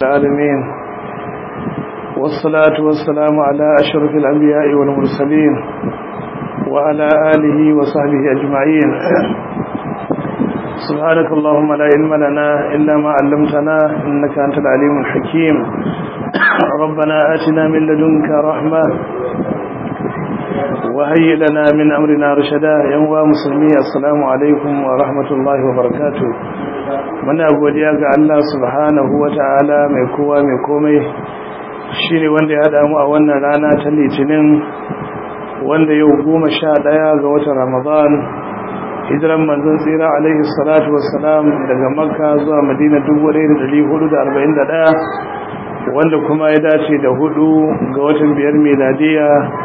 العالمين والصلاة والسلام على أشرف الأنبياء والمرسلين وعلى آله وصحبه أجمعين سبحانك اللهم لا علم لنا إلا ما علمتنا إنك أنت العليم الحكيم ربنا آتنا من لدنك رحمة وهيئ لنا من أمرنا رشدا يوم مسلمي السلام عليكم ورحمة الله وبركاته muna godiya ga Allah subhanahu wata'ala mai kowa mai komai shine wanda ya haɗa mu a wannan rana ta litinin wanda yau goma sha ɗaya ga watan ramadan hijiran manzon tsira alaihi salatu wassalam daga makka zuwa madina 1441 wanda kuma ya dace da hudu ga watan biyar miladiya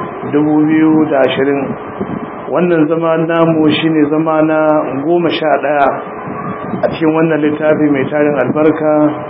2020 wannan zama namu shine zama na goma sha ɗaya a cikin wannan littafi mai tarin albarka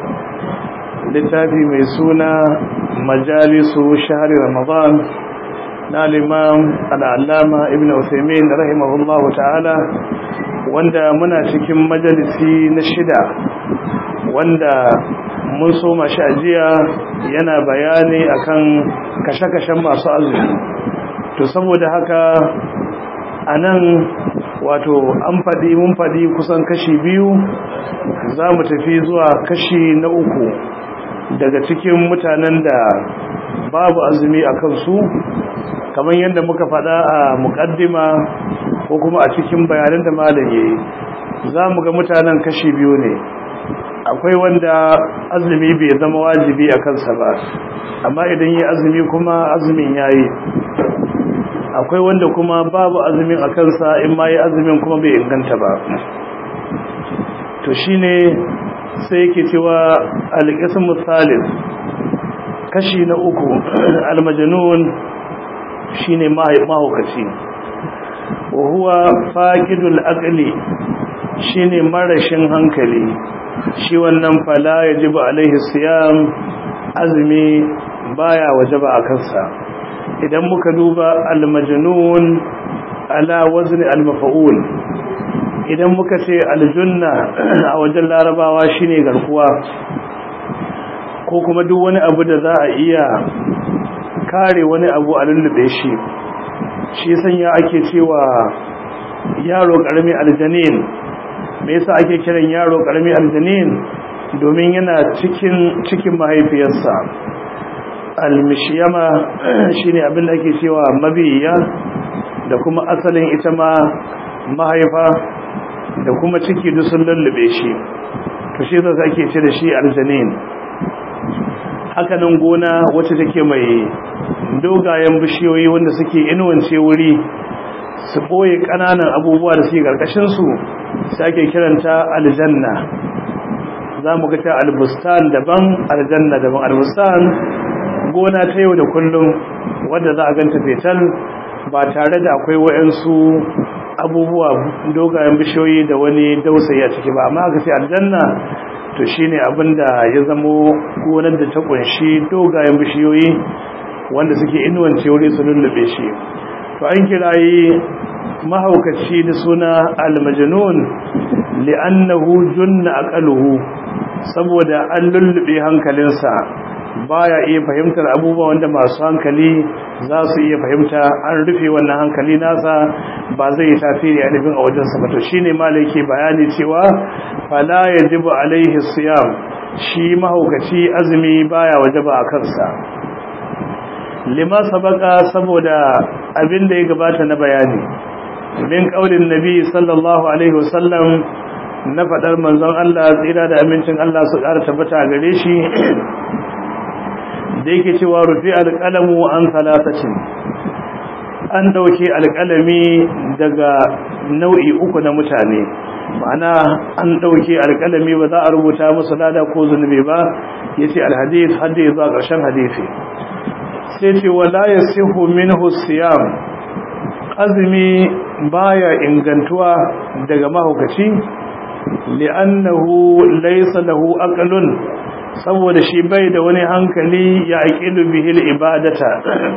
littafi mai suna majalisu shahari ramadan na limam al'allama ibn usaimin rahimahullahu ta'ala wanda muna cikin majalisi na shida wanda mun so mashi ajiya yana bayani akan kashe-kashen masu azumi to saboda haka a nan wato an faɗi mun faɗi kusan kashi biyu za mu tafi zuwa kashi na uku daga cikin mutanen da babu azumi a kansu kamar yadda muka faɗa a muƙaddima ko kuma a cikin bayanan da malam yayi za mu ga mutanen kashi biyu ne akwai wanda azumi bai zama wajibi a kansa ba amma idan yi azumi kuma azumin yayi akwai wanda kuma babu azumin a kansa in ma yi azumin kuma bai inganta ba to shine sai yake cewa alƙisun misalin kashi na uku almajanun shine mahaukaci wa huwa faqidul aqli shine marashin hankali shi wannan fala yajibu alaihi siyam azumi baya wajaba a kansa idan muka duba almajnun ala wazni almaf'ul idan muka ce aljunna a wajen larabawa shine garkuwa ko kuma duk wani abu da za a iya kare wani abu a lullube shi shi sanya ake cewa yaro karami aljanin me yasa ake kiran yaro karami aljanin domin yana cikin cikin mahaifiyarsa almishiyama shine abin da ake cewa mabiya da kuma asalin ita ma mahaifa da kuma ciki duk sun lullube shi to shi zai ake ce da shi aljanin hakanan gona wacce take mai dogayen bishiyoyi wanda suke inuwance wuri su boye kananan abubuwa da suke karkashin su sai ake kiranta aljanna za mu ga ta albustan daban aljanna daban albustan gona ta yau da kullum wadda za a ganta fetal ba tare da akwai wa'yansu abubuwa dogayen bishiyoyi da wani dausayi a ciki ba amma aka ce aljanna to shine abin da ya zamo gonar da ta kunshi dogayen bishiyoyi wanda suke inuwance wuri su lullube shi to an kirayi mahaukaci da suna almajnun li'annahu junna aqaluhu saboda an lullube hankalinsa baya iya fahimtar abubuwa wanda masu hankali za su iya fahimta an rufe wannan hankali nasa ba zai yi tasiri a nufin a wajensa ba to shine malai ke bayani cewa fala yajibu alaihi siyam shi mahaukaci azumi baya wajaba a kansa lima sabaka saboda abin da ya gabata na bayani min kaulin nabi sallallahu alaihi wasallam na faɗar manzon Allah tsira da amincin Allah su ƙara tabbata gare shi da yake cewa rufi alƙalamu an salatacin an ɗauke alƙalami daga nau'i uku na mutane ma'ana an ɗauke alƙalami ba za a rubuta musu lada ko zunubi ba ya ce alhadis hadda ya zuwa ƙarshen hadisi sai ce wala ya sihu minhu siyam azumi baya ingantuwa daga mahaukaci li'annahu laysa lahu aqlun saboda shi bai da wani hankali ya aqilu bihil ibadata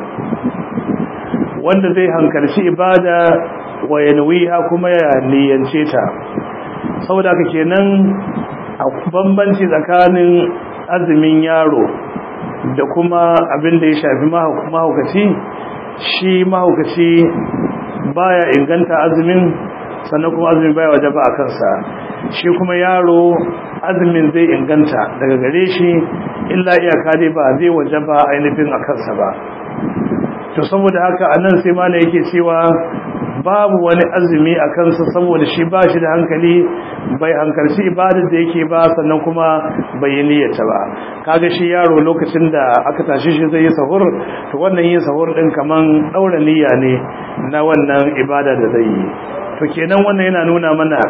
wanda zai hankalci ibada wa yanwiha kuma ya niyyance ta saboda haka kenan a bambanci tsakanin azumin yaro da kuma abin da ya shafi mahaukaci shi mahaukaci baya inganta azumin sannan kuma azumin baya waje ba a kansa shi kuma yaro azumin zai inganta daga gare shi illa iyaka dai ba zai waje ba ainihin a kansa ba to saboda haka anan sai mana yake cewa babu wani azumi a kansa saboda shi ba shi da hankali bai hankalci ibadar da yake ba sannan kuma bai yi niyyata ba kaga shi yaro lokacin da aka tashi shi zai yi sahur to wannan yin sahur din kaman daura niyya ne na wannan ibada da zai yi to kenan wannan yana nuna mana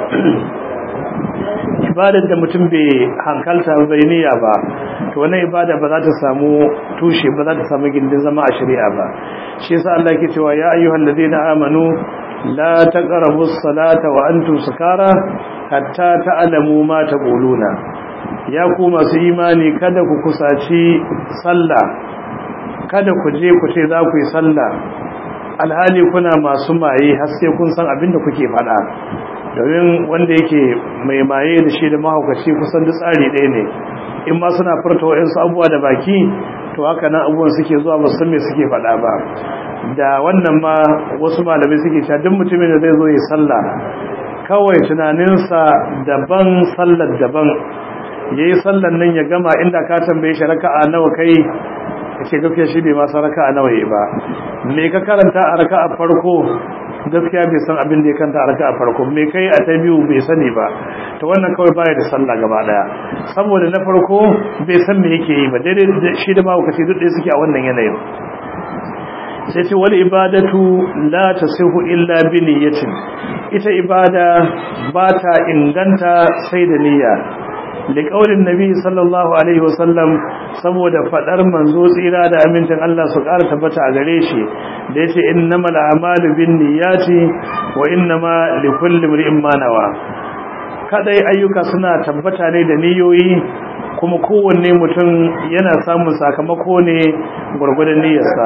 ibadar da mutum bai hankalta bai niyya ba to wannan ibada ba za ta samu tushe ba za ta samu gindin zama a shari'a ba shi yasa Allah yake cewa ya ayyuhal ladina amanu la taqrabu as-salata wa antum sukara hatta ta'lamu ma taquluna ya ku masu imani kada ku kusaci sallah kada ku je ku ce za ku yi sallah alhali kuna masu maye har sai kun san abin da kuke faɗa domin wanda yake mai maye da shi da mahaukaci kusan da tsari ɗaya ne in ma suna furta wa'insu abubuwa da baki to haka nan abubuwan suke zuwa ba san me suke faɗa ba da wannan ma wasu malamai suke cewa duk mutumin da zai zo ya sallah kawai tunaninsa daban sallar daban yayi sallar nan ya gama inda ka tambaye shi raka'a nawa kai kace gaskiya shi bai ma san raka'a nawa yi ba me ka karanta a raka'a farko gaskiya bai san abin da ya kanta a raka'a farko me kai a ta biyu bai sani ba to wannan kawai baya da sallah gaba daya saboda na farko bai san me yake yi ba daidai shi da mahaukaci duk ɗaya suke a wannan yanayin sai ce wal ibadatu la tasihu illa bi niyyatin ita ibada ba ta inganta sai da niyya liƙaunin nabi sallallahu alaihi wasallam saboda faɗar manzo tsira da amincin Allah su ƙara tabbata a gare shi da yace innamal a'malu binniyati wa innama likulli imrin ma nawa kadai ayyuka suna tabbata ne da niyoyi kuma kowanne mutum yana samun sakamako ne gurgurdan niyyarsa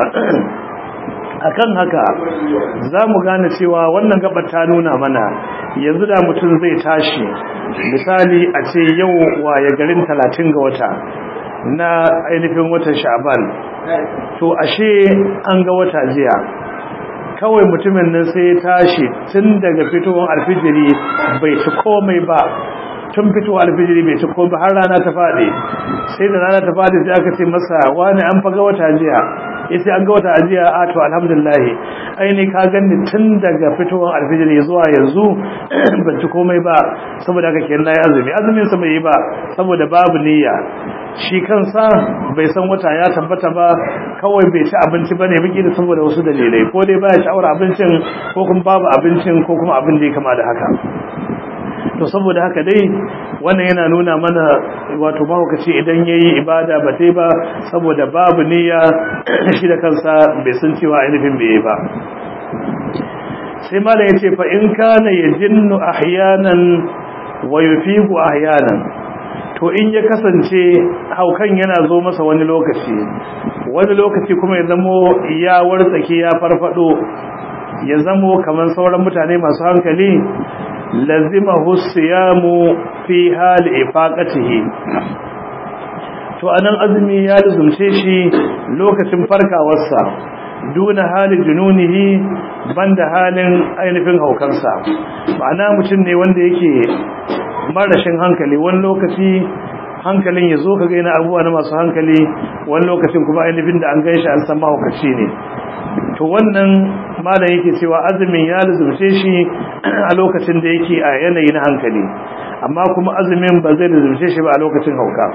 akan haka za mu gane cewa wannan gabar ta nuna mana yanzu da mutum zai tashi misali a ce yau waye garin talatin ga wata na ainihin watan sha'ban to ashe an ga wata jiya kawai mutumin nan sai ya tashi tun daga fitowar alfijiri bai ci komai ba tun fitowar alfijiri bai ci komai har rana ta faɗi sai da rana ta faɗi sai aka ce masa wani an faga wata jiya yace an ga wata ajiya a to alhamdulillah aini ka ganni tun daga fitowar alfijiri zuwa yanzu ban ci komai ba saboda haka kenan nayi azumi azumin sa bai yi ba saboda babu niyya shi kansa bai san wata ya tabbata ba kawai bai ci abinci bane miki da saboda wasu dalilai ko dai baya sha'awar abincin ko kuma babu abincin ko kuma abin da ya kama da haka to saboda haka dai wannan yana nuna mana wato mahaukaci idan yayi ibada ba tai ba saboda babu niyya shi da kansa bai san cewa ainihin bai yi ba sai mala yace fa in kana yajinnu ahyanan wa yufiqu ahyanan to in ya kasance haukan yana zo masa wani lokaci wani lokaci kuma ya zamo ya wartsake ya farfado ya zamo kamar sauran mutane masu hankali lazimahu siyamu fi hali ifaqatihi to anan azumi ya lazumce shi lokacin farkawarsa duna hali jununihi banda halin ainihin haukansa ma'ana mutum ne wanda yake marashin hankali wani lokaci hankalin ya zo ka ga yana abubuwa na masu hankali wani lokacin kuma ainihin da an gaishe an san mahaukaci ne to wannan malam yake cewa azumin ya luzumce shi a lokacin da yake a yanayi na hankali amma kuma azumin ba zai luzumce shi ba a lokacin hauka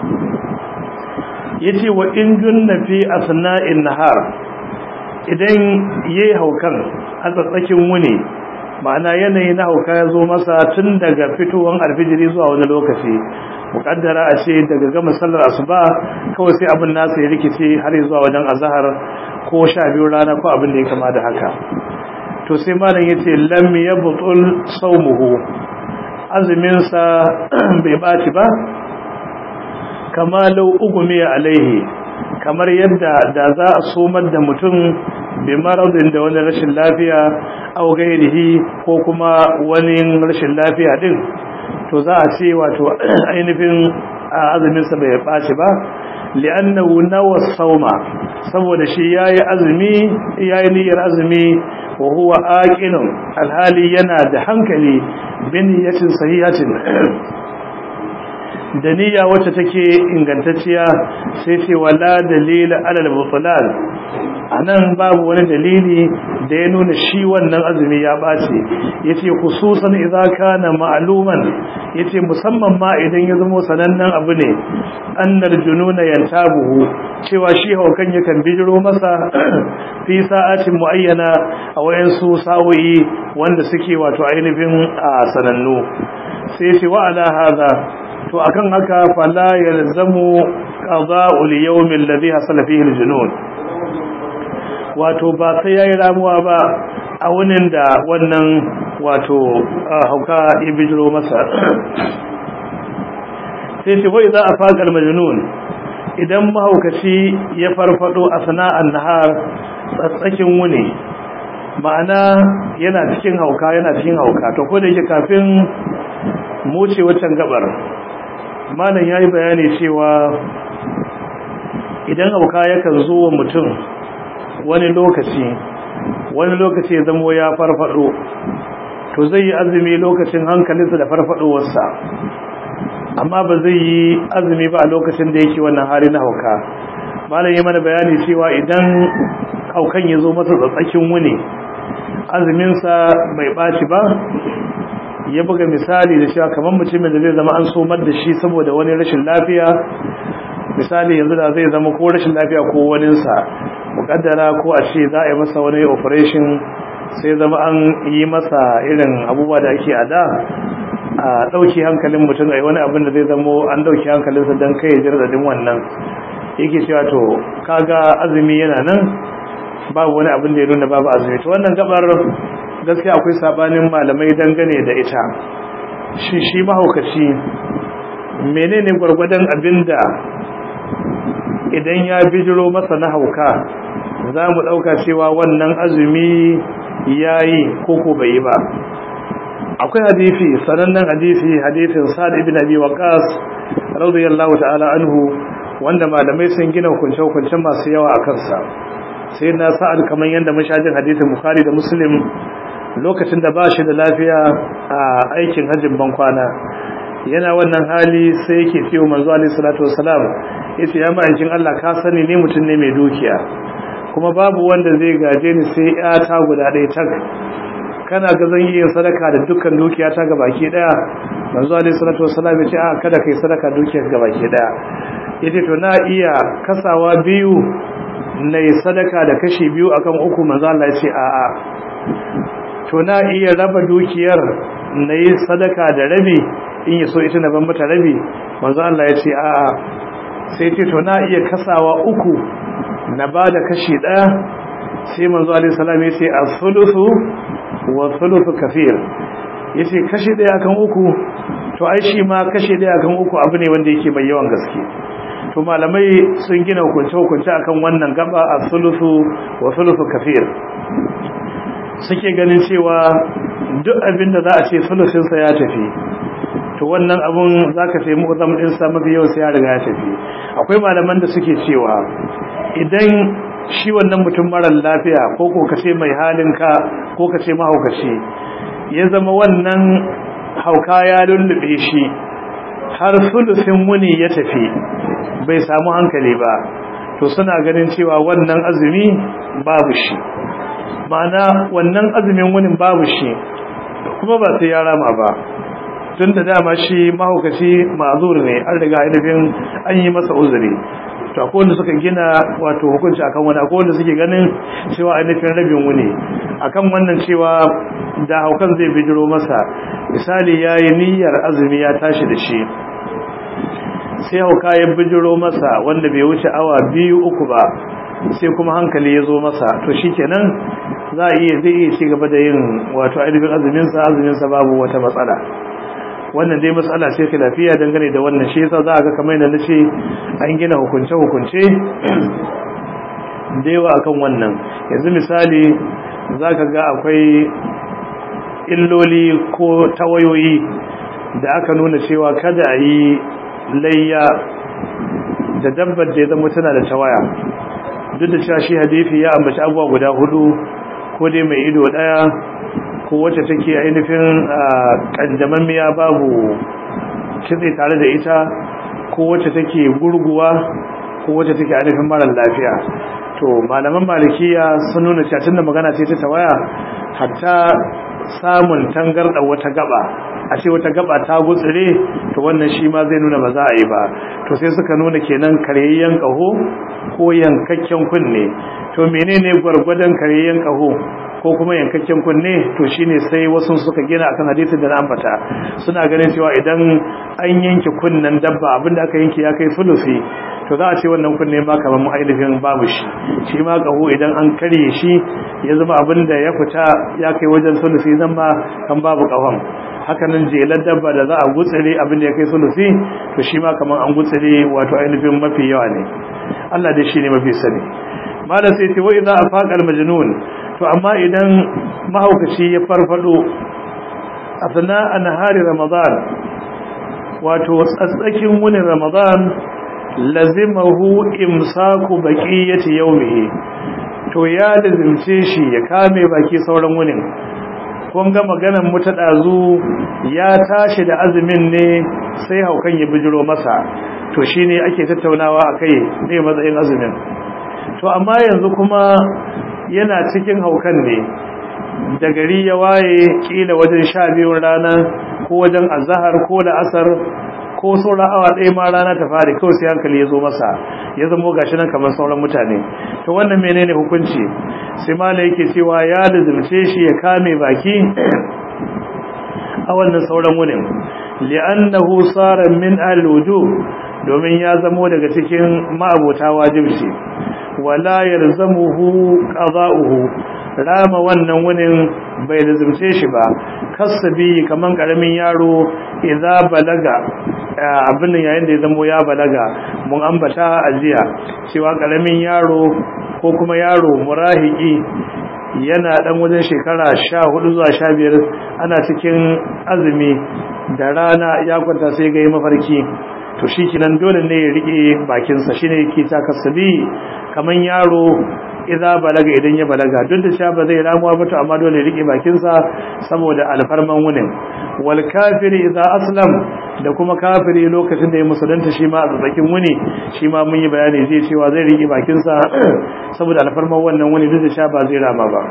yace wa in junna fi asna'in nahar idan yayi haukan a tsatsakin wuni ma'ana yanayi na hauka ya zo masa tun daga fitowar alfijiri zuwa wani lokaci mukaddara a ce daga gama sallar asuba kawai sai abin nasa ya rikice har zuwa wajen azahar ko sha biyu rana ko abin da ya kama da haka to sai malam ya ce lam ya butul saumuhu azuminsa bai baci ba kama lau ugumi alaihi kamar yadda da za a somar da mutum bi maradin da wani rashin lafiya au gairihi ko kuma wani rashin lafiya din to za a ce wato ainihin azumin sa bai baci ba li'annahu nawa sauma saboda shi yayi azumi yayi niyyar azumi wa huwa aqilun alhali yana da hankali bin yatin sahihatin da niyya wacce take ingantacciya sai ce wala dalila alal butlan anan babu wani dalili da ya nuna shi wannan azumi ya bace yace khususan idza kana ma'luman yace musamman ma idan ya zama sanannen abu ne annar jununa yantabuhu cewa shi haukan yakan bijiro masa fi sa'atin muayyana a wayansu sa'o'i wanda suke wato ainihin sanannu sai ce wa ala hadha to akan haka fala yalzamu qada'ul yawm alladhi hasala fihi aljunun wato ba sai yayi ramuwa ba a wunin da wannan wato hauka ya bijiro masa sai ce wai za a faƙar majnun idan mahaukaci ya farfado a sana'an nahar tsatsakin wuni ma'ana yana cikin hauka yana cikin hauka to ko da yake kafin mu ce wancan gabar malam ya yi bayani cewa idan hauka yakan zo wa mutum wani lokaci wani lokaci ya zamo ya farfado to zai yi azumi lokacin hankalinsa da farfadowarsa amma ba zai yi azumi ba a lokacin da yake wannan hali na hauka malam ya mana bayani cewa idan haukan ya zo masa tsatsakin wuni azuminsa bai ɓaci ba ya buga misali da cewa kamar mutumin da zai zama an somar da shi saboda wani rashin lafiya misali yanzu da zai zama ko rashin lafiya ko waninsa mukaddara ko a ce za a yi masa wani operation sai zama an yi masa irin abubuwa da ake a da a ɗauki hankalin mutum a yi wani abin da zai zamo an ɗauki hankalinsa don kai jirgin wannan yake cewa to kaga azumi yana nan babu wani abin da ya nuna babu azumi to wannan gabar gaskiya akwai sabanin malamai dangane da ita shi shi mahaukaci menene gwargwadon abinda idan ya bijiro masa na hauka za mu ɗauka cewa wannan azumi ya yi koko bai yi ba akwai hadisi sanannen hadisi hadisin sa'ad ibn abi waqas radiyallahu ta'ala anhu wanda malamai sun gina hukunce-hukunce masu yawa a kansa sai na sa'ad kamar yadda mashajin hadisin bukhari da muslim lokacin da ba shi da lafiya a aikin hajjin bankwana yana wannan hali sai yake ciwo manzo alaihi salatu wassalam yace ya ma'aikin Allah ka sani ne mutum ne mai dukiya kuma babu wanda zai gaje ni sai ta guda ɗaya tak kana ga zan yi sadaka da dukkan dukiya ta gabaki daya manzo alaihi salatu wassalam yace a kada kai sadaka dukiyar gabaki daya yace to na iya kasawa biyu na sadaka da kashi biyu akan uku manzo Allah yace a a to na iya raba dukiyar na yi sadaka da rabi in yi so ita na ban mata rabi manzo Allah ya ce a'a sai ce to na iya kasawa uku na ba da kashi ɗaya sai manzo alaihi salam ya ce as-sulusu wa sulusu kafir ya ce kashi ɗaya akan uku to ai shi ma kashi ɗaya akan uku abu ne wanda yake mai yawan gaske to malamai sun gina hukunce-hukunce akan wannan gaba as-sulusu wa sulusu kafir suke ganin cewa duk abin da za a ce sulusinsa ya tafi to wannan abun za ka ce mu'azam ɗinsa mafi yau sai ya riga ya tafi akwai malaman da suke cewa idan shi wannan mutum marar lafiya ko ko ka ce mai halinka ko ka ce mahaukaci ya zama wannan hauka ya lullube shi har sulusin wuni ya tafi bai samu hankali ba to suna ganin cewa wannan azumi babu shi ma'ana wannan azumin wunin babu shi kuma ba sai ya rama ba tun da dama shi mahaukaci ma'azur ne an riga ainihin an yi masa uzuri to akwai wanda suka gina wato hukunci akan wani akwai wanda suke ganin cewa ainihin rabin wuni akan wannan cewa da haukan zai bijiro masa misali ya yi niyyar azumi ya tashi da shi sai hauka ya bijiro masa wanda bai wuce awa biyu uku ba sai kuma hankali ya zo masa to shi kenan za a iya zai iya ci gaba da yin wato ainihin azuminsa azuminsa babu wata matsala wannan dai matsala ce lafiya dangane da wannan shi yasa za a ga kamar yadda na ce an gina hukunce-hukunce da yawa akan wannan yanzu misali za ka ga akwai illoli ko tawayoyi da aka nuna cewa kada a yi layya da dabbar da ya zama tana da tawaya duk da cewa shi hadisi ya ambaci abubuwa guda hudu ko dai mai ido daya ko wacce take ainihin kanjamammiya babu kitse tare da ita ko wacce take gurguwa ko wacce take ainihin marar lafiya to malaman malikiya sun nuna cewa tunda magana ce ta tawaya hatta samun tangarda wata gaba a ce wata gaba ta gutsire to wannan shi ma zai nuna ba za a yi ba to sai suka nuna kenan karyayyen kaho ko yankakken kunne to menene gwargwadon karyayyen kaho ko kuma yankakken kunne to shine sai wasu suka gina akan hadisin da na ambata suna ganin cewa idan an yanke kunnen dabba abinda aka yanke ya kai sulusi to za a ce wannan kunne ma kamar mu ainihin babu shi shi ma kaho idan an karye shi ya zama abinda ya fita ya kai wajen sulusi zan ma kan babu kahon hakanan jelar dabba da za a gutsire abinda ya kai sulusi to shi ma kamar an gutsire wato ainihin mafi yawa ne Allah dai shi ne mafi sani malam sai ce wa idza afaqa al-majnun to amma idan mahaukaci ya farfado asna anhari ramadan wato tsatsakin wani ramadan lazimahu imsaku baqiyati yawmihi to ya lazimce shi ya kame baki sauran wunin kun ga maganar mu ta dazu ya tashi da azumin ne sai haukan ya bijiro masa to shine ake tattaunawa akai ne matsayin azumin to amma yanzu kuma yana cikin haukan ne da gari ya waye kila wajen sha biyun rana ko wajen azahar ko da asar ko sauran awa ɗaya ma rana ta fari kawai sai hankali ya zo masa ya zamo gashi nan kamar sauran mutane to wannan menene hukunci sai mala yake cewa ya lazimce shi ya kame baki a wannan sauran wunin li'annahu sara min al-wujub domin ya zamo daga cikin ma'abota wajibci wala yalzamuhu qada'uhu rama wannan wunin bai lazimce shi ba kasabi kaman karamin yaro idza balaga abin nan yayin da ya zamo ya balaga mun ambata ajiya cewa karamin yaro ko kuma yaro murahiki yana dan wajen shekara 14 zuwa 15 ana cikin azumi da rana ya kwanta sai ga mafarki to shi kinan dole ne ya rike bakinsa shine yake ta kasabi kaman yaro idza balaga idan ya balaga duk da cewa ba zai ramuwa ba to amma dole ya rike bakinsa saboda alfarman wunin wal kafiri idza aslam da kuma kafiri lokacin da ya musulunta shi ma a tsakin wuni shi ma mun yi bayani zai cewa zai rike bakinsa saboda alfarman wannan wuni duk da cewa ba zai rama ba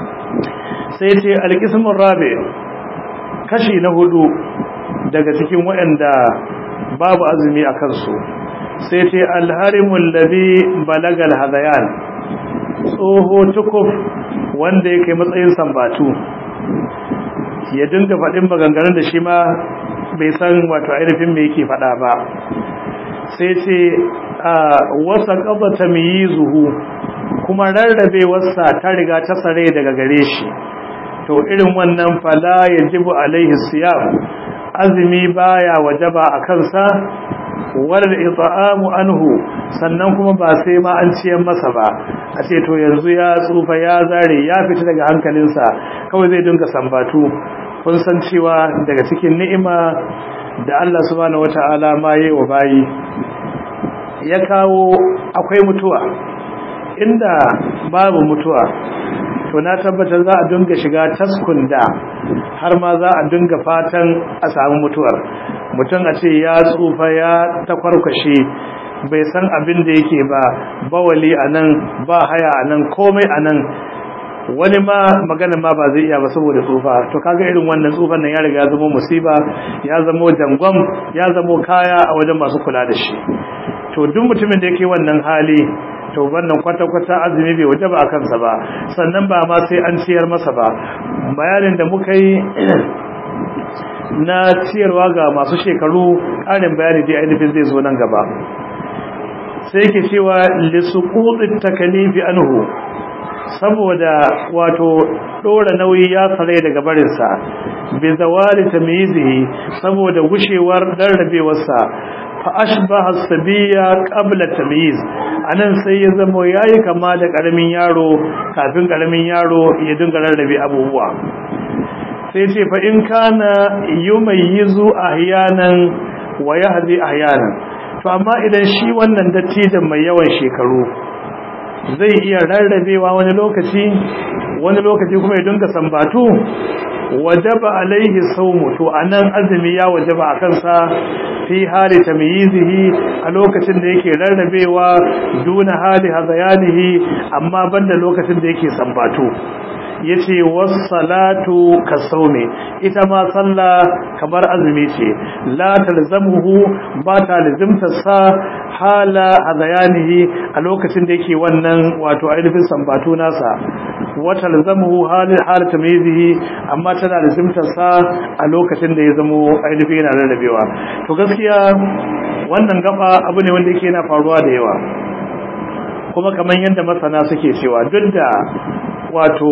sai ce alqismur rabi kashi na hudu daga cikin waɗanda babu azumi a kansu sai ce alharimul ladhi balagal hadayan tsoho tukuf wanda yake matsayin sambatu ya dinga faɗin maganganun da shi ma bai san wato ainihin me yake faɗa ba sai ce a wasa ƙaba ta zuhu kuma rarrabe wasa ta riga ta sare daga gare shi to irin wannan fala ya jibu alaihi siyam azumi baya wajaba a kansa wadda ita'amu anhu sannan kuma ba sai ma an ciyar masa ba a ce to yanzu ya tsufa ya zare ya fita daga hankalinsa kawai zai dinga sambatu kun san cewa daga cikin ni'ima da Allah subhanahu wata'ala ma yayi wa bayi ya kawo akwai mutuwa inda babu mutuwa to na tabbatar za a dinga shiga taskun da har ma za a dinga fatan a samu mutuwar mutum a ce ya tsufa ya takwarkwashe bai san abin da yake ba bawali a nan ba haya a nan komai a nan wani ma magana ma ba zai iya ba saboda tsufa to kaga irin wannan tsufan nan ya riga ya zama musiba ya zama jangon ya zama kaya a wajen masu kula da shi to duk mutumin da yake wannan hali to wannan kwata-kwata azumi bai waje ba a kansa ba sannan ba ma sai an ciyar masa ba bayanin da muka yi na ciyarwa ga masu shekaru ƙarin bayani dai ainihin zai zo nan gaba sai ke cewa lissuƙuɗin takalifi anhu saboda wato ɗora nauyi ya tsare daga barinsa bai zawali tamyizihi saboda gushewar rarrabewarsa fa ashbaha sabiya qabla tamyiz anan sai ya zama yayi kama da karamin yaro kafin karamin yaro ya dinga rarrabe abubuwa sai ce fa in kana yumayyizu ahyanan wa yahdi ahyanan to amma idan shi wannan dattijan mai yawan shekaru zai iya rarrabewa wani lokaci wani lokaci kuma ya dinga sambatu wajaba alaihi sawmu to anan azumi ya wajaba akan sa fi hali tamyizihi a lokacin da yake rarrabewa duna hali hazayanihi amma banda lokacin da yake sambatu yace was-salatu kasawmi ita ma sallah kamar azumi ce la talzamuhu ba ta lazimta sa hala azayanihi a lokacin da yake wannan wato ainihin sambatu nasa wa talzamuhu hal hal tamyizihi amma tana lazimta sa a lokacin da ya zamo ainihin yana rarrabewa to gaskiya wannan gaba abu ne wanda yake yana faruwa da yawa kuma kamar yadda masana suke cewa duk da wato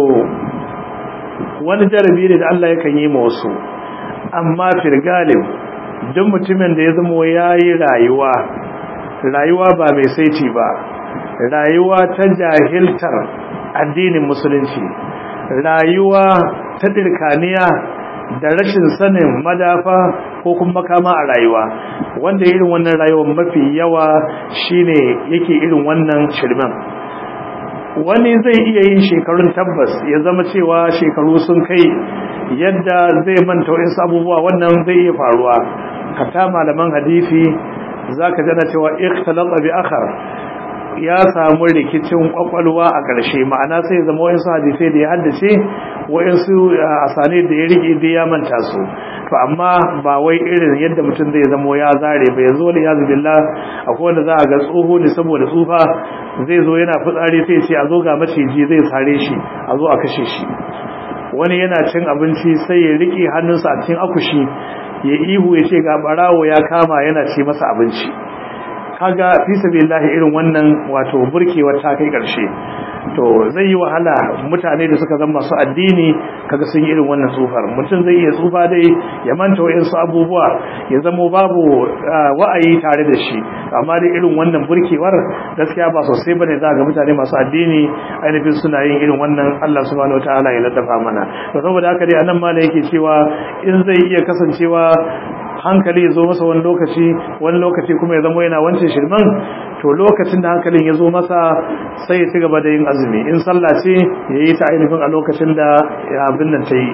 wani jarabi ne da Allah yakan yi ma wasu amma firgalin duk mutumin da ya zama yayi rayuwa rayuwa ba mai saiti ba rayuwa ta jahiltar addinin musulunci rayuwa ta dirkaniya da rashin sanin madafa ko kuma makama a rayuwa wanda irin wannan rayuwar mafi yawa shine yake irin wannan shirman wani zai iya yin shekarun tabbas ya zama cewa shekaru sun kai yadda zai manta wasu abubuwa wannan zai iya faruwa kata malaman hadisi zaka jana cewa ikhtalata bi akhar ya samu rikicin kwakwalwa a ƙarshe ma'ana sai zama wayansu hadisai da ya haddace wayansu asane da ya rike da ya manta su to amma ba wai irin yadda mutum zai zama ya zare ba yanzu wani yazu billah akwai wanda za a ga tsoho ne saboda tsufa zai zo yana fitsari sai ce a zo ga maciji zai sare shi a zo a kashe shi wani yana cin abinci sai ya rike hannunsa a cikin akushi ya ihu ya ce ga barawo ya kama yana ce masa abinci kaga fi sabilillahi irin wannan wato burkewar ta kai karshe to zai yi wahala mutane da suka zama masu addini kaga sun yi irin wannan tsufar mutum zai iya tsufa dai ya manta wayansu abubuwa ya zama babu wa'ayi tare da shi amma dai irin wannan burkewar gaskiya ba sosai bane za ga mutane masu addini ainihin suna yin irin wannan Allah subhanahu wataala ya ladafa mana to saboda haka dai anan ma yake cewa in zai iya kasancewa hankali ya zo masa wani lokaci wani lokaci kuma ya zama yana wancan shirman to lokacin da hankalin ya zo masa sai ya ci gaba da yin azumi in sallah ce ya yi ta ainihin a lokacin da abin nan ta yi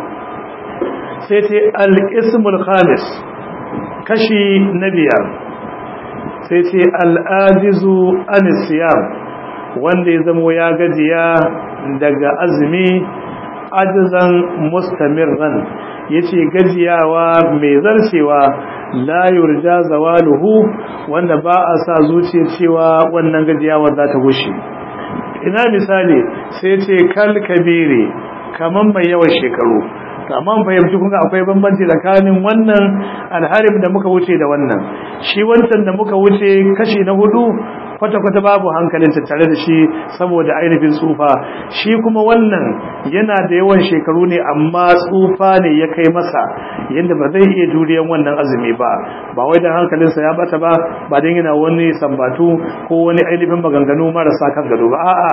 sai ce al-ismul khamis kashi na biyar sai ce al-ajizu anisiyam wanda ya zama ya gajiya daga azumi ajizan mustamirran yace gajiyawa mai zarcewa la yurja zawaluhu wanda ba a sa zuciya cewa wannan gajiyawa za ta gushe ina misali sai ce kal kabiri kaman mai yawan shekaru amma fahimci kun akwai bambanci tsakanin wannan alharim da muka wuce da wannan shi wancan da muka wuce kashi na hudu kwata-kwata babu hankalin tattare da shi saboda ainihin tsufa shi kuma wannan yana da yawan shekaru ne amma tsufa ne ya kai masa yadda ba zai iya juriyan wannan azumi ba ba wai dan hankalinsa ya bata ba ba dan yana wani sambatu ko wani ainihin maganganu marasa kan gado ba a'a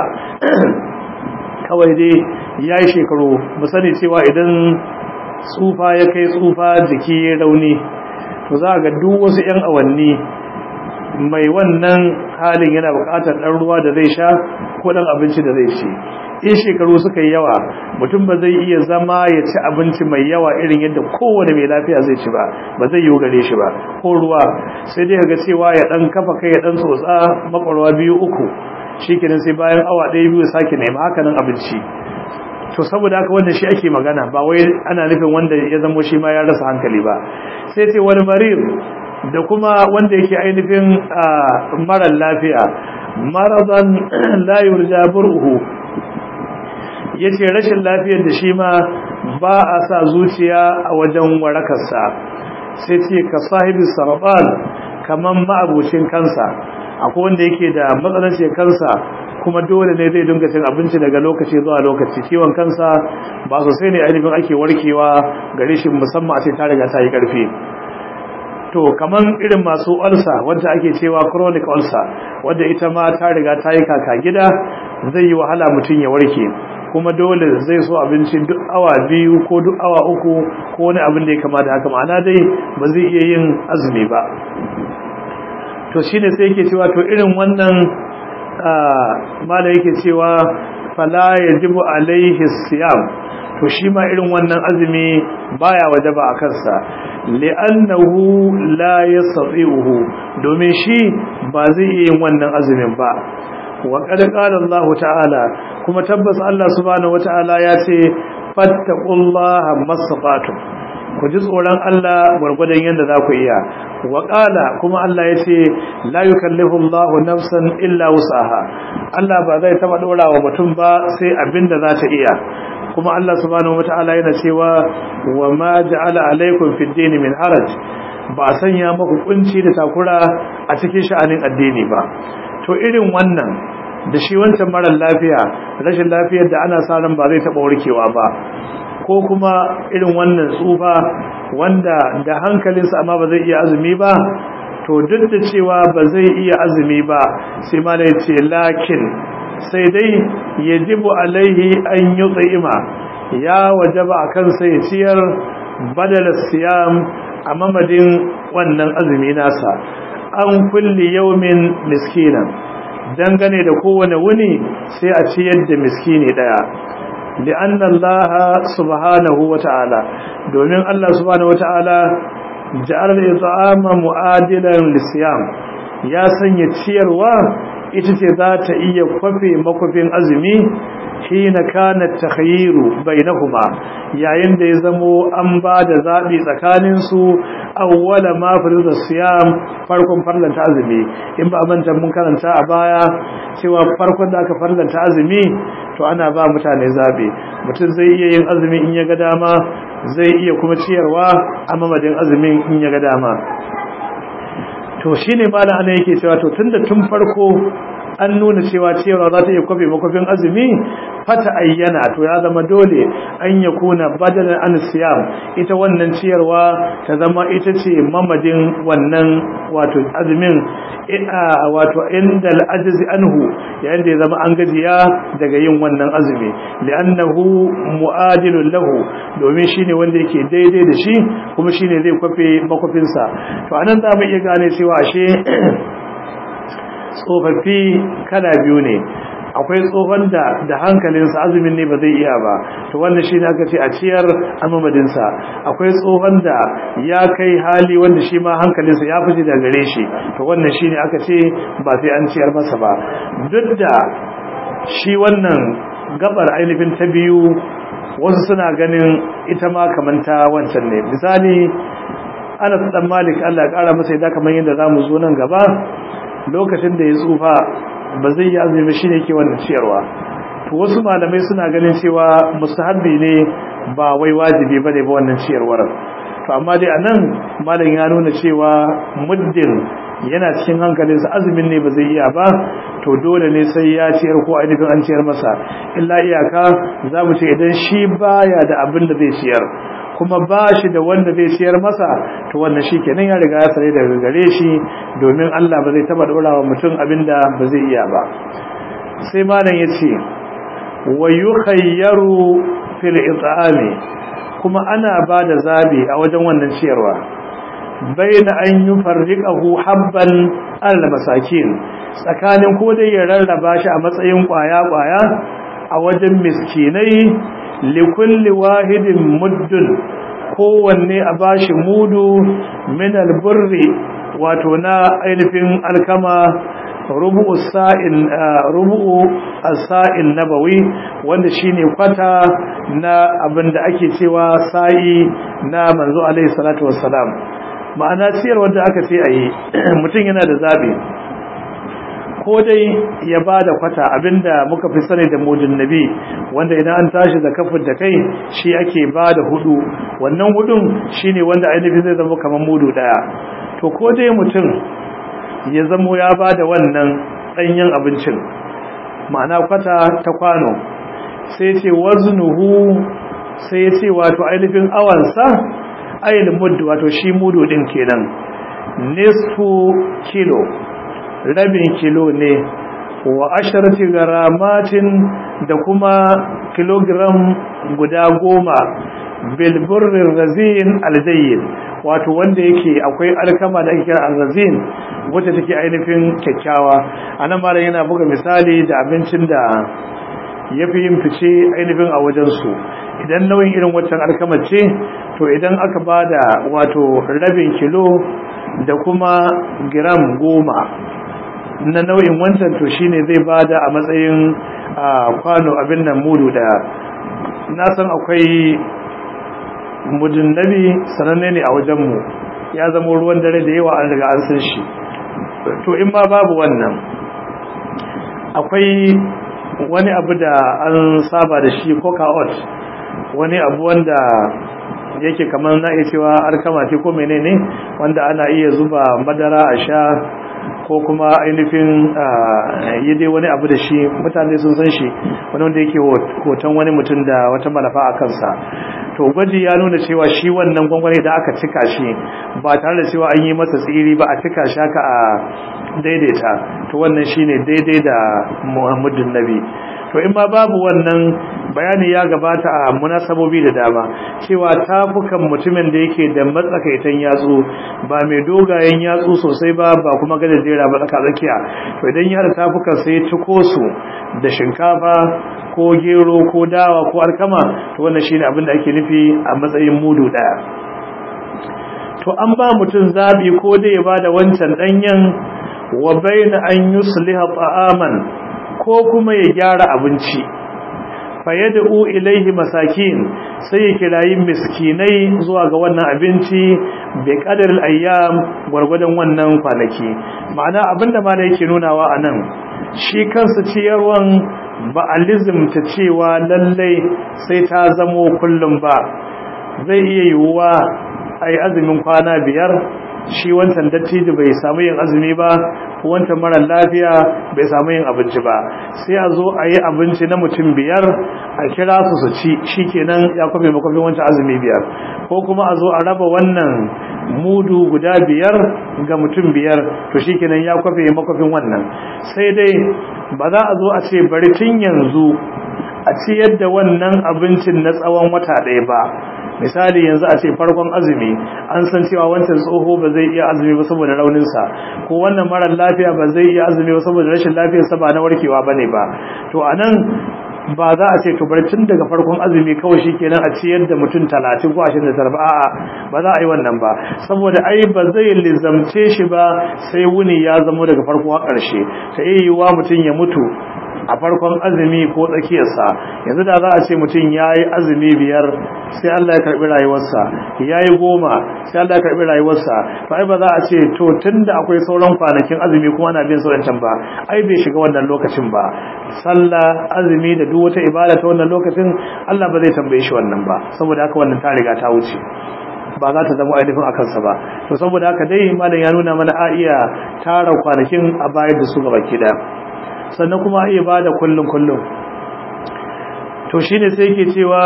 kawai dai ya yi shekaru mu sani cewa idan tsufa ya kai tsufa jiki ya rauni to za ga duk wasu 'yan awanni mai wannan halin yana buƙatar ɗan ruwa da zai sha ko ɗan abinci da zai ci in shekaru suka yi yawa mutum ba zai iya zama ya ci abinci mai yawa irin yadda kowane mai lafiya zai ci ba ba zai yi gare shi ba ko ruwa sai dai ga cewa ya ɗan kafa kai ya ɗan tsotsa makwarwa biyu uku shi kenan sai bayan awa ɗaya biyu sake nema haka nan abinci to saboda haka wannan shi ake magana ba wai ana nufin wanda ya zamo shi ma ya rasa hankali ba sai ce wani marir da kuma wanda yake ainihin marar lafiya maradan la yurja bur'uhu yace rashin lafiyar da shi ma ba a sa zuciya a wajen warakarsa sai ce ka sahibi sarban kaman ma'abucin kansa akwai wanda yake da matsalancin kansa kuma dole ne zai dinga cin abinci daga lokaci zuwa lokaci ciwon kansa ba sosai ne ainihin ake warkewa gare shi musamman a ce ta riga ta yi karfi to kaman irin masu ulcer wanda ake cewa chronic ulcer wanda ita ma ta riga ta yi kaka gida zai yi wahala mutum ya warke kuma dole zai so abinci duk awa biyu ko duk awa uku ko wani abin da ya kama da haka ma'ana dai ba zai iya yin azumi ba to shine sai yake cewa to irin wannan mala yake cewa fala yajibu alaihi siyam to shi ma irin wannan azumi baya wajaba a kansa li'annahu la yastati'uhu domin shi ba zai iya yin wannan azumin ba wa qad qala Allah ta'ala kuma tabbas Allah subhanahu wata'ala ya ce fattaqullaha mastata'tum ku ji tsoron Allah gwargwadon yadda za ku iya wa qala kuma Allah ya ce la yukallifu Allahu nafsan illa wus'aha Allah ba zai taba dora wa mutum ba sai abinda za ta iya kuma Allah subhanahu wata'ala yana cewa wa ma ja'ala alaykum fid din min haraj ba sanya muku kunci da takura a cikin sha'anin addini ba to irin wannan da shi wancan marar lafiya rashin lafiyar da ana sa ran ba zai taba warkewa ba ko kuma irin wannan tsufa wanda da hankalinsa amma ba zai iya azumi ba to duk da cewa ba zai iya azumi ba sai ma da ce lakin sai dai yajibu alaihi an yi tsa'ima ya wajaba a kansa ya ciyar badala siyam a mamadin wannan azumi nasa an kulli yaumin miskinan dangane da kowane wuni sai a ciyar da miskini daya لأن الله سبحانه وتعالى domin Allah subhanahu wataala ja'al al-it'ama mu'adilan lisiyam ya sanya ciyarwa ita ce za ta iya kwafe makwafin azumi hina kana takhayyiru bainahuma yayin da ya zamo an ba da zabi tsakanin su awwala ma farida siyam farkon farlanta azumi in ba manta mun karanta a baya cewa farkon da aka farlanta azumi to ana ba mutane zabe mutum zai iya yin azumi in ya ga dama zai iya kuma ciyarwa a mamadin azumin in ya ga dama to shine malam ana yake cewa to tunda tun farko an nuna cewa cewa za ta iya kwafe makwafin azumi fata ayyana to ya zama dole an ya kuna badalan an siyam ita wannan ciyarwa ta zama ita ce mamadin wannan wato azumin wato inda al'ajizi anhu yayin da ya zama an gajiya daga yin wannan azumi li'annahu mu'adilun lahu domin shine wanda yake daidai da shi kuma shine zai kwafe makwafinsa to anan za mu iya gane cewa ashe tsofaffi kala biyu ne akwai tsohon da da hankalinsa azumin ne ba zai iya ba to wannan shine aka ce a ciyar a mamadinsa akwai tsohon da ya kai hali wanda shi ma hankalinsa ya fice da gare shi to wannan shine aka ce ba sai an ciyar masa ba duk da shi wannan gabar ainihin ta biyu wasu suna ganin ita ma kamanta wancan ne misali Anas dan Malik Allah ya kara masa yadda kamar yadda zamu zo nan gaba lokacin da ya tsufa ba zai yi azumi shine yake wannan ciyarwa to wasu malamai suna ganin cewa mustahabbi ne ba wai wajibi bane ba wannan ciyarwar to amma dai anan malam ya nuna cewa muddin yana cikin hankalinsa azumin ne ba zai iya ba to dole ne sai ya ciyar ko ainihin an ciyar masa illa iyaka za mu ce idan shi baya da abin da zai ciyar kuma ba shi da wanda zai ciyar masa to wannan shi kenan ya riga ya sare daga gare shi domin Allah ba zai taba dora wa mutum abinda ba zai iya ba sai malam ya ce wa yukhayyaru fil it'ami kuma ana ba da zabi a wajen wannan ciyarwa baina an yufarriqahu habban al masakin tsakanin ko dai ya rarraba shi a matsayin kwaya kwaya a wajen miskinai likulli wahidin muddun kowanne a bashi mudu min alburri wato na ainihin alkama rubu'u sa'in rubu'u as-sa'in nabawi wanda shine kwata na abinda ake cewa sa'i na manzo alaihi salatu wassalam ma'ana ciyar wanda aka ce ayi mutum yana da zabi ko dai ya ba da kwata abinda muka fi sani da mudin nabi wanda idan an tashi da kafin da kai shi ake ba da hudu wannan hudun shine wanda ainihin zai zama kamar mudu daya to ko dai mutum ya zamo ya ba da wannan ɗanyen abincin ma'ana kwata ta kwano sai ce waznuhu sai ce wato ainihin awansa ayin muddu wato shi mudu din kenan nisfu kilo rabin kilo ne wa asharati garamatin da kuma kilogram guda goma bilburrin razin aljayin wato wanda yake akwai alkama da ake kira alrazin wacce take ainihin kyakkyawa anan malam yana buga misali da abincin da yafi yin fice ainihin a wajensu idan nauyin irin waccan alkama ce to idan aka bada wato rabin kilo da kuma gram goma na nau'in wancan to shine zai bada a matsayin kwano abin nan mudu daya na san akwai mudin nabi sananne ne a wajenmu ya zama ruwan dare da yawa an riga an san shi to in ma babu wannan akwai wani abu da an saba da shi coca ot wani abu wanda yake kamar na iya cewa alkama ce ko menene wanda ana iya zuba madara a sha ko kuma ainihin yi dai wani abu da shi mutane sun san shi wani wanda yake hoton wani mutum da wata malafa a kansa to gwaji ya nuna cewa shi wannan gwangwani da aka cika shi ba tare da cewa an yi masa tsiri ba a cika shi haka a daidaita to wannan shine daidai da muhammadun nabi to in ma babu wannan bayani ya gabata a munasabobi da dama cewa tafukan mutumin da yake da matsakaitan yatsu ba mai dogayen yatsu sosai ba ba kuma gajejera ba tsaka tsakiya to idan ya da tafukan sai ciko su da shinkafa ko gero ko dawa ko alkama to wannan shine abin da ake nufi a matsayin mudu daya to an ba mutum zabi ko da ya bada wancan danyen wa baina an yusliha ta'aman ko kuma ya gyara abinci fayyada'u ilaihi masakin sai ya kirayi miskinai zuwa ga wannan abinci bai kadar ayyam gwargwadon wannan kwanaki ma'ana abinda ma da yake nunawa a nan shi kansa ciyarwan ba a lizimta cewa lallai sai ta zamo kullum ba zai iya yiwuwa a yi azumin kwana biyar shi wancan dattijo bai samu yin azumi ba wancan mara lafiya bai samu yin abinci ba sai a zo a yi abinci na mutum biyar a kira su su ci shi kenan ya kwafe makwafin wancan azumi biyar ko kuma a zo a raba wannan mudu guda biyar ga mutum biyar to shi kenan ya kwafe makwafin wannan sai dai ba za a zo a ce bari tun yanzu a ciyar da wannan abincin na tsawon wata ɗaya ba misali yanzu a ce farkon azumi an san cewa wancan tsoho ba zai iya azumi ba saboda rauninsa ko wannan marar lafiya ba zai iya azumi ba saboda rashin lafiyarsa ba na warkewa ba ne ba to a nan ba za a ce to bari tun daga farkon azumi kawai shi kenan a ciyar da mutum talatin ko ashirin da tara a'a ba za a yi wannan ba saboda ai ba zai lizamce shi ba sai wuni ya zamo daga farko a ƙarshe ta iya yiwuwa mutum ya mutu a farkon azumi ko tsakiyarsa yanzu da za a ce mutum ya yi azumi biyar sai Allah ya karɓi rayuwarsa ya yi goma sai Allah ya karɓi rayuwarsa to ai ba za a ce to tun da akwai sauran kwanakin azumi kuma ana bin saurancan ba ai bai shiga wannan lokacin ba sallah azumi da duk wata ibada ta wannan lokacin Allah ba zai tambaye shi wannan ba saboda haka wannan ta riga ta wuce ba za ta zama ainihin a kansa ba to saboda haka dai malam ya nuna mana a iya tara kwanakin a bayar da su gaba ki daya sannan kuma iya ba da kullum kullum to shi ne sai ke cewa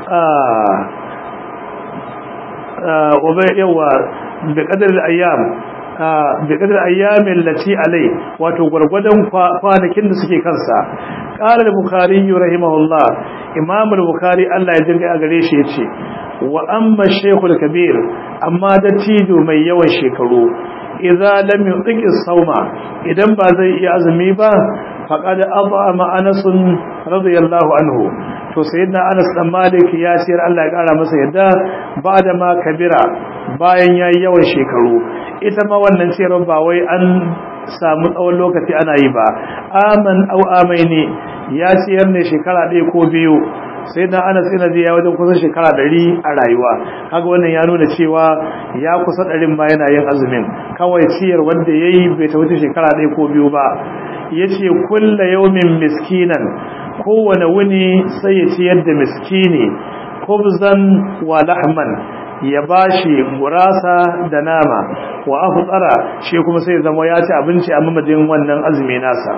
yawa da ƙadar ayyam da ƙadar ayyamin lati alai wato gwargwadon kwanakin da suke kansa ƙara da bukari yi rahimahullah imamul bukari allah ya jirga a gare shi ya ce wa amma shekul kabir amma dattijo mai yawan shekaru idza lam yutiq as-sawma idan ba zai iya azumi ba faqad at'ama Anas radiyallahu anhu to sayyidina Anas dan Malik ya siyar Allah ya kara masa yadda bada ma kabira bayan yayi yawan shekaru ita ma wannan ciyarwa ba wai an samu tsawon lokaci ana yi ba aman au amaini ya ciyar ne shekara ɗaya ko biyu sai da ana tsina ya wajen kusan shekara ɗari a rayuwa kaga wannan ya nuna cewa ya kusa ɗarin ma yana yin azumin kawai ciyar wanda ya yi bai ta wuce shekara ɗaya ko biyu ba ya ce kulla yaumin miskinan kowane wuni sai ya ciyar da miskini kubzan wa lahman ya bashi gurasa da nama wa aftsara shi kuma sai zama ya ci abinci a mamadin wannan azumi nasa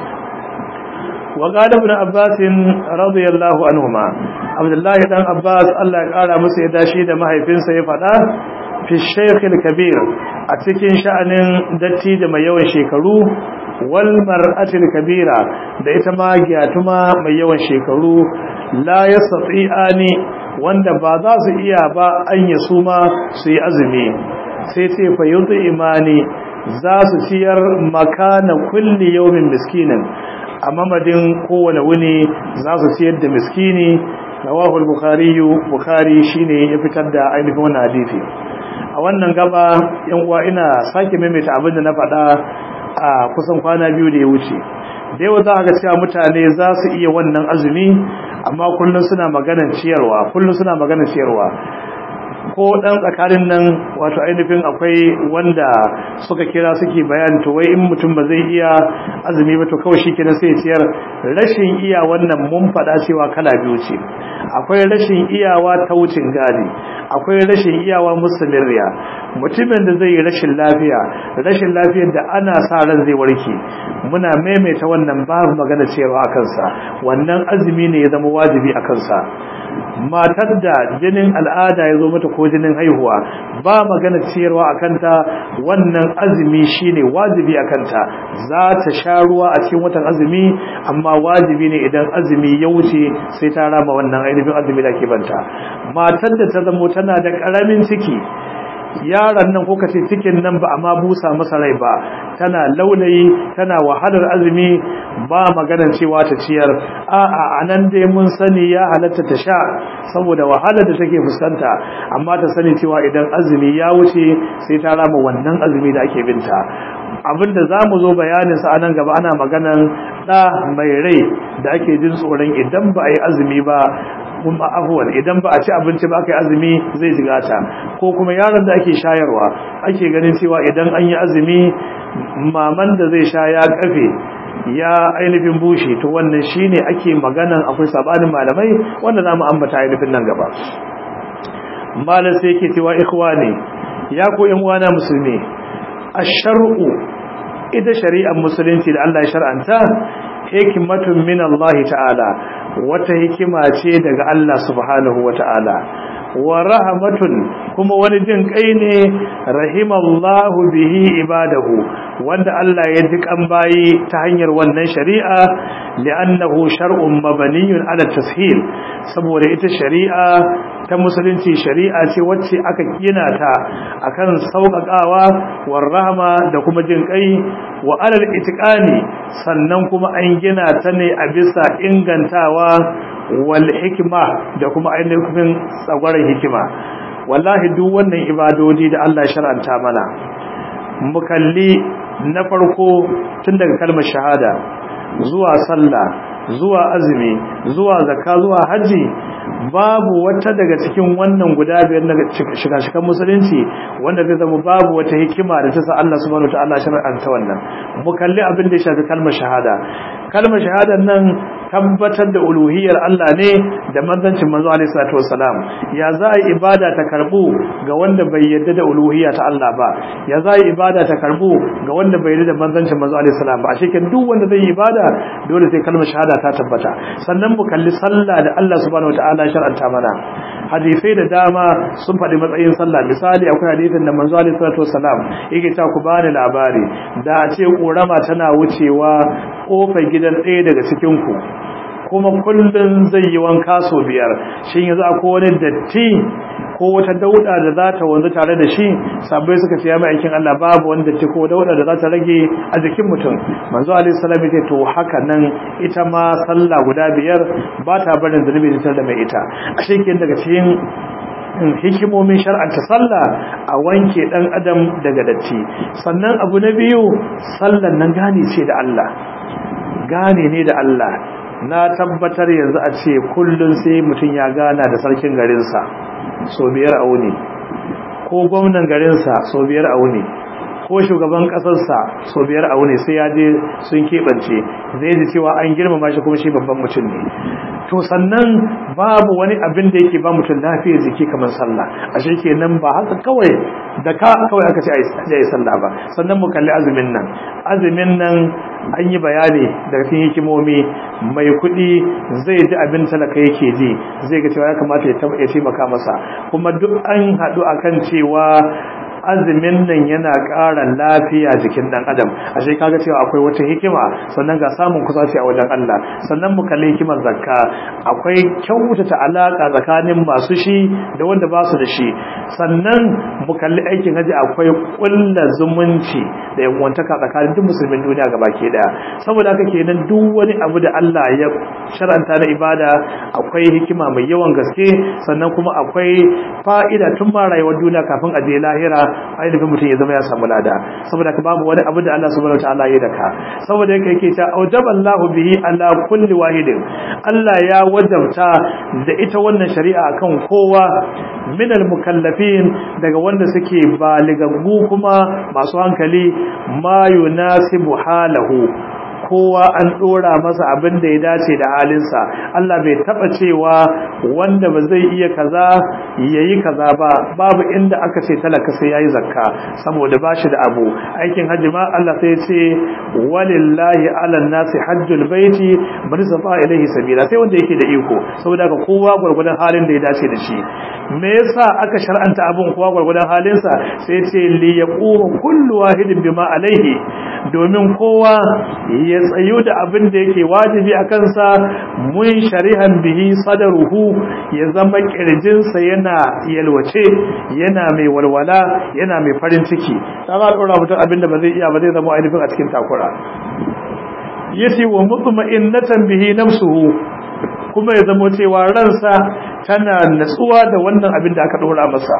وقال ابن عباس رضي الله عنهما عبد الله بن عباس الله ya kara masa ya dashi da mahaifinsa ya fada fi shaykhil kabir a cikin sha'anin datti da mai yawan shekaru wal mar'atil kabira da ita ma gyatuma mai yawan shekaru la yastati'ani wanda ba za su iya ba an yi su ma su yi azumi sai ce fa yuzu imani za su ciyar makana kulli yawmin miskinin a mamadin kowane wuni za su ciyar da miskini rawahu al-bukhari bukhari shine ya fitar da ainihin wannan hadisi a wannan gaba yan uwa ina sake maimaita abin da na faɗa a kusan kwana biyu da ya wuce da yawa za ka cewa mutane za su iya wannan azumi amma kullum suna maganar ciyarwa kullum suna maganar ciyarwa ko dan tsakanin nan wato ainihin akwai wanda suka kira suke bayani to wai in mutum ba zai iya azumi ba to kawai shikenan sai ciyar rashin iya wannan mun faɗa cewa kala biyu ce akwai rashin iyawa ta wucin gadi akwai rashin iyawa mustamirriya mutumin da zai yi rashin lafiya rashin lafiyar da ana sa ran zai warke muna maimaita wannan babu magana cewa a kansa wannan azumi ne ya zama wajibi a kansa matar da jinin al'ada ya zo mata ko jinin haihuwa ba magana ciyarwa a kanta wannan azumi shine wajibi a kanta za ta sha ruwa a cikin watan azumi amma wajibi ne idan azumi ya wuce sai ta rama wannan ainihin azumi da ke banta matar da ta zamo tana da karamin ciki yaron nan ko kace cikin nan ba amma busa masa rai ba tana laulayi tana wahalar azumi ba maganar cewa ta ciyar a'a anan dai mun sani ya halatta ta sha saboda wahalar da take fuskanta amma ta sani cewa idan azumi ya wuce sai ta rama wannan azumi da ake binta abinda za mu zo bayanin sa anan gaba ana maganan da mai rai da ake jin tsoron idan ba a yi azumi ba kuma afuwan idan ba a ci abinci ba aka yi azumi zai jigata ko kuma yaron da ake shayarwa ake ganin cewa idan an yi azumi maman da zai sha ya kafe ya ainihin bushe to wannan shine ake maganan akwai sabanin malamai wanda za mu ambata ainihin nan gaba malam sai yake cewa ikhwani ya ku yan uwana musulmi ash-shar'u ita shari'ar musulunci da Allah ya shar'anta hikmatun min Allah ta'ala wata hikima ce daga Allah subhanahu wa ta'ala wa rahmatun kuma wani jin kai ne rahimallahu bihi ibadahu wanda Allah ya ji kan bayi ta hanyar wannan shari'a li'annahu shar'un mabaniyun ala tashil saboda ita shari'a ta musulunci shari'a ce wacce aka gina ta akan sauƙaƙawa war rahma da kuma jin kai wa alal itiqani sannan kuma an gina ta ne a bisa ingantawa wal hikma da kuma ainihin tsagwaron hikima wallahi duk wannan ibadodi da Allah ya shar'anta mana mu kalli na farko tun daga kalmar shahada zuwa sallah zuwa azumi zuwa zakka zuwa haji babu wata daga cikin wannan guda biyar daga shiga-shigan musulunci wanda zai zama babu wata hikima da ta sa Allah subhanahu wataala shar'anta wannan mu kalli abin da ya shafi kalmar shahada kalmar shahadar nan tabbatar da uluhiyar Allah ne da manzancin manzo alaihi salatu wassalam ya za a ibada ta karbu ga wanda bai yarda da uluhiyya ta Allah ba ya za a ibada ta karbu ga wanda bai yarda da manzancin manzo alaihi salam ba a shekin duk wanda zai yi ibada dole sai kalmar shahada ta tabbata sannan mu kalli sallah da Allah subhanahu wataala shar'anta mana hadisai da dama sun faɗi matsayin sallah misali akwai hadisin da manzo alaihi salatu wassalam yake ta ku bani labari da a ce korama tana wucewa kofar gidan ɗaya daga cikin ku kuma kullun zai yi wanka so biyar shin yanzu akwai wani datti ko wata dauda da za ta wanzu tare da shi sabbai suka ce ya mai aikin Allah babu wani datti ko dauda da za ta rage a jikin mutum manzo alaihi salam ya to haka nan ita ma sallah guda biyar ba ta barin zunubi da mai ita a shekin daga cikin hikimomin shar'anta sallah a wanke dan adam daga datti sannan abu na biyu sallan nan gane ce da Allah gane ne da Allah na tabbatar yanzu a ce kullun sai mutum ya gana da sarkin garinsa so biyar a wuni ko gwamnan garinsa so biyar a wuni ko shugaban kasarsa so biyar a wuni sai ya je sun keɓance zai ji cewa an girmama shi kuma shi babban mutum ne to sannan babu wani abin da yake ba mutum lafiyar jiki kamar sallah a shi kenan ba haka kawai da ka kawai aka ce a yi sallah ba sannan mu kalli azumin nan azumin nan an yi bayani daga cikin hikimomi mai kuɗi zai ji abin talaka yake ji zai ga cewa ya kamata ya taimaka masa kuma duk an haɗu akan cewa azumin nan yana ƙara lafiya jikin ɗan adam a shi kaga cewa akwai wata hikima sannan ga samun kusaci a wajen Allah sannan mu kalli hikimar zakka akwai kyautata alaka tsakanin masu shi da wanda ba su da shi sannan mu kalli aikin haji akwai ƙulla zumunci da yanwantaka tsakanin duk musulmin duniya gaba ke daya saboda haka kenan duk wani abu da Allah ya shar'anta na ibada akwai hikima mai yawan gaske sannan kuma akwai fa'ida tun ma rayuwar duniya kafin a je lahira ainihin mutum ya zama ya samu lada saboda ka babu wani abu da Allah subhanahu wataala ya daka saboda yake yake ta aujaba Allahu bihi ala kulli wahidin Allah ya wajabta da ita wannan shari'a kan kowa min mukallafin daga wanda suke baligaggu kuma masu hankali ma yunasibu halahu kowa an dora masa abin da ya dace da halinsa Allah bai taba cewa wanda ba zai iya kaza yayi kaza ba babu inda aka ce talaka sai yayi zakka saboda bashi da abu aikin haji ma Allah sai ya ce walillahi ala nasi hajjul baiti man safa ilaihi sabila sai wanda yake da iko saboda ka kowa gurgurdan halin da ya dace da shi me yasa aka shar'anta abun kowa gurgurdan halinsa sai ce li yaqumu kullu wahidin bima alaihi domin kowa ya tsayu da abin da yake wajibi a kansa mun sharihan bihi sadaruhu ya zama kirjinsa yana yalwace yana mai walwala yana mai farin ciki ta za a ɗora mutum abin da ba zai iya ba zai zama ainihin a cikin takura yace wa mutma'innatan bihi nafsuhu kuma ya zama cewa ransa tana natsuwa da wannan abin da aka ɗora masa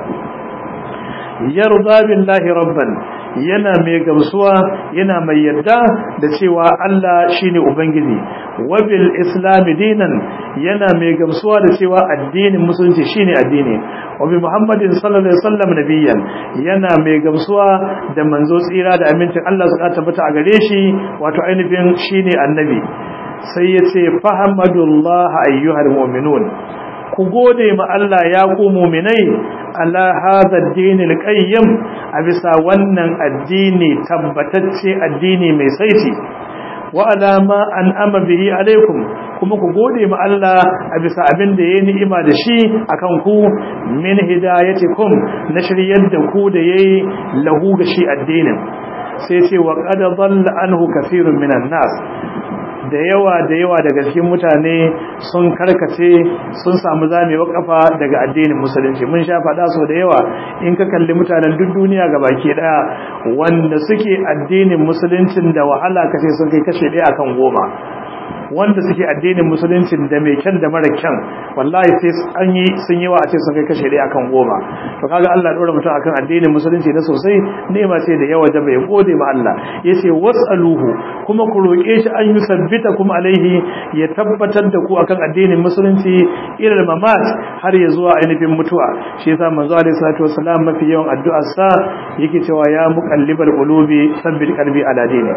yarda billahi rabban yana mai gamsuwa yana mai yadda da cewa Allah shine ubangiji wabil islam dinan yana mai gamsuwa da cewa addinin musulunci shine addini wabi muhammadin sallallahu alaihi wasallam nabiyyan yana mai gamsuwa da manzo tsira da amincin Allah su tabbata a gare shi wato ainihin shine annabi sai yace fahamadullah ayyuhal mu'minun ku gode ma Allah ya ku mu'minai ala hadha ad-din al-qayyim a bisa wannan addini tabbatacce addini mai saiti wa ala ma an'ama bihi alaikum kuma ku gode ma Allah a bisa abin da yayi ni'ima da shi akan ku min hidayatikum na shiryar da ku da yayi lahu ga shi addinin sai ce wa qad dhalla anhu kathirun minan nas da yawa da yawa daga cikin mutane sun karkace sun samu zamewa kafa daga addinin musulunci mun sha faɗa so da yawa in ka kalli mutanen duk duniya ga baki ɗaya wanda suke addinin musuluncin da wahala kace sun kai kashe ɗaya akan goma wanda suke addinin musuluncin da mai kyan da mara kyan wallahi sai an yi sun yi wa a ce sun kai kashe ɗaya akan goma to kaga Allah ya ɗora mutum akan addinin musulunci na sosai nema ce da yawa da bai gode ma Allah yace wasaluhu kuma ku roƙe shi an yusabbita kuma alaihi ya tabbatar da ku akan addinin musulunci ilal mamat har ya zuwa ainihin mutuwa shi yasa manzo alaihi salatu wassalam mafi yawan addu'ar sa yake cewa ya muqallibal qulubi sabbit qalbi ala dini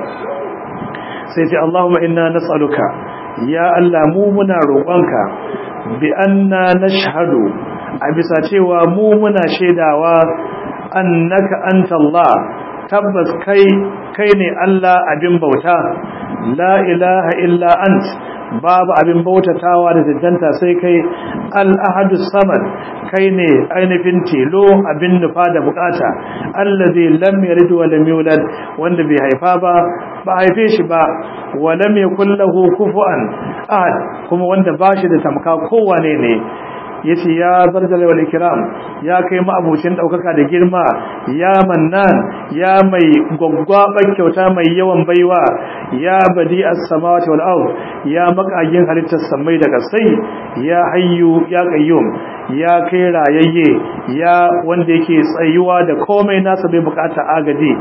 sai ce Allahumma inna nas'aluka ya Allah mu muna roƙonka bi anna nashhadu a bisa cewa mu muna shaidawa annaka anta Allah tabbas kai kai ne Allah abin bauta la ilaha illa ant babu abin bautatawa da tantanta sai kai al-ahadus samad kai ne ainihin tilo abin nufa da bukata allazi lam yalid wa lam yulad wanda bai haifa ba ba haife shi ba wa lam yakul lahu kufuwan ahad kuma wanda bashi da tamka kowane ne yace ya zarjala wal ikram ya kai ma'abucin daukaka da girma ya mannan ya mai gwaggwabar kyauta mai yawan baiwa ya badi as-samawati wal ard ya makagin halittar samai da kasai ya hayyu ya qayyum ya kai rayayye ya wanda yake tsayuwa da komai nasa bai bukata agaji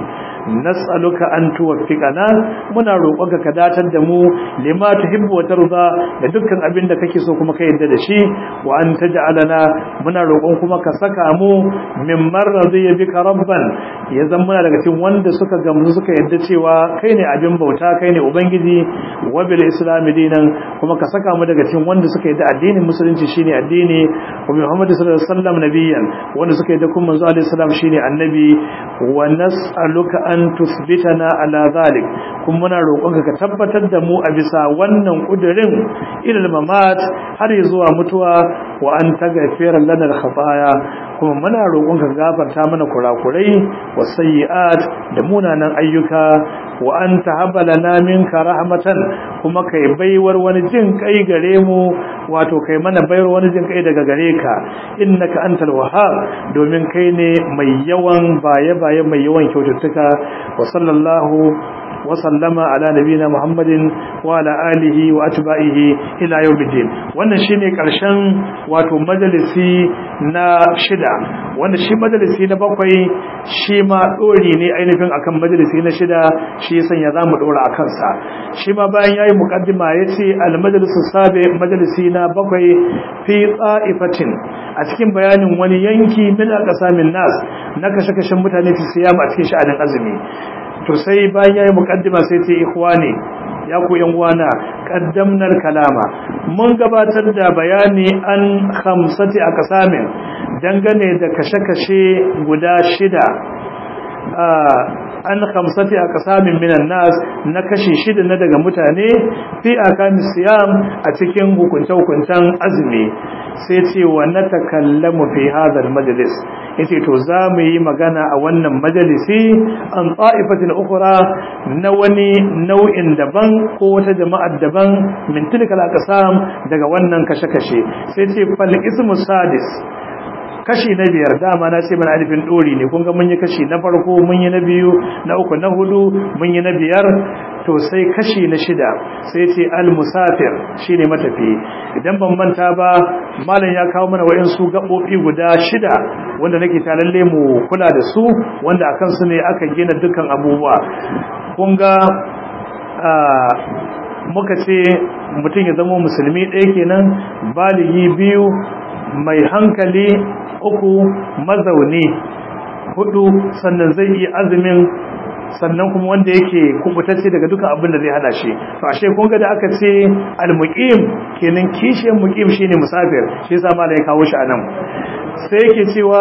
nas'aluka an tuwaffiqana muna roƙonka ka datar da mu lima tuhibbu wa tarda da dukkan abin da kake so kuma ka yarda da shi wa an taj'alana muna roƙon kuma ka saka mu min marradiya bika rabban ya zama muna daga cikin wanda suka gamsu suka yarda cewa kai ne abin bauta kai ne ubangiji wa bil islam dinan kuma ka saka mu daga cikin wanda suka yarda addinin musulunci shine addini wa muhammad sallallahu alaihi wasallam nabiyyan wanda suka yarda kuma manzo alaihi salam shine annabi wa nas'aluka an tuthbitana ala zalik kuma muna roƙonka ka tabbatar da mu a bisa wannan kudirin ilal mamat har zuwa mutuwa wa an taghfira lana al-khataya kuma muna roƙonka gafarta mana kurakurai wa sayyi'at da munanan ayyuka wa an tahaba lana minka rahmatan kuma kai baiwar wani jin kai gare mu wato kai mana baiwar wani jin kai daga gare ka innaka antal wahhab domin kai ne mai yawan baye baye mai yawan kyaututtuka wa sallallahu وسلم على نبينا محمد وعلى آله وأتباعه إلى يوم الدين wannan shine karshen wato majalisi na shida wanda shi majalisi na bakwai shi ma dori ne ainihin akan majalisi na shida shi yasan ya zamu dora akan sa shi ma bayan yayi muqaddima yace al majlisu sabi majalisi na bakwai fi ta'ifatin a cikin bayanin wani yanki min aqsamin nas na kashe-kashen mutane fi siyam a cikin sha'anin azumi to sai bayan yayi mukaddima sai ce ikhwani ya ku yan uwana qaddamnar kalama mun gabatar da bayani an khamsati aqsamin dangane da kashe-kashe guda shida an khamsati aqsamin minan nas na kashi shida na daga mutane fi akami siyam a cikin hukunce-hukuncen azumi sai ce wa natakallamu fi hadha almajlis yace to za mu yi magana a wannan majalisi an ta'ifatin ukhra na wani nau'in daban ko wata jama'ar daban min tilkal aqsam daga wannan kashe-kashe sai ce fal ismu sadis kashi na biyar dama na ce mana alifin dori ne kun ga mun yi kashi na farko mun yi na biyu na uku na hudu mun yi na biyar to sai kashi na shida sai ce al musafir shine matafi idan ban manta ba malam ya kawo mana wayansu gabobi guda shida wanda nake ta lalle mu kula da su wanda akan su ne aka gina dukkan abubuwa kun ga muka ce mutum ya zama musulmi ɗaya kenan baligi biyu mai hankali uku mazauni hudu sannan zai yi azumin sannan kuma wanda yake kubutacce daga dukan abin da zai hana shi to ashe kun ga da aka ce al-muqim kenan kishiyar muqim shine musafir shi yasa malai ya kawo shi anan sai yake cewa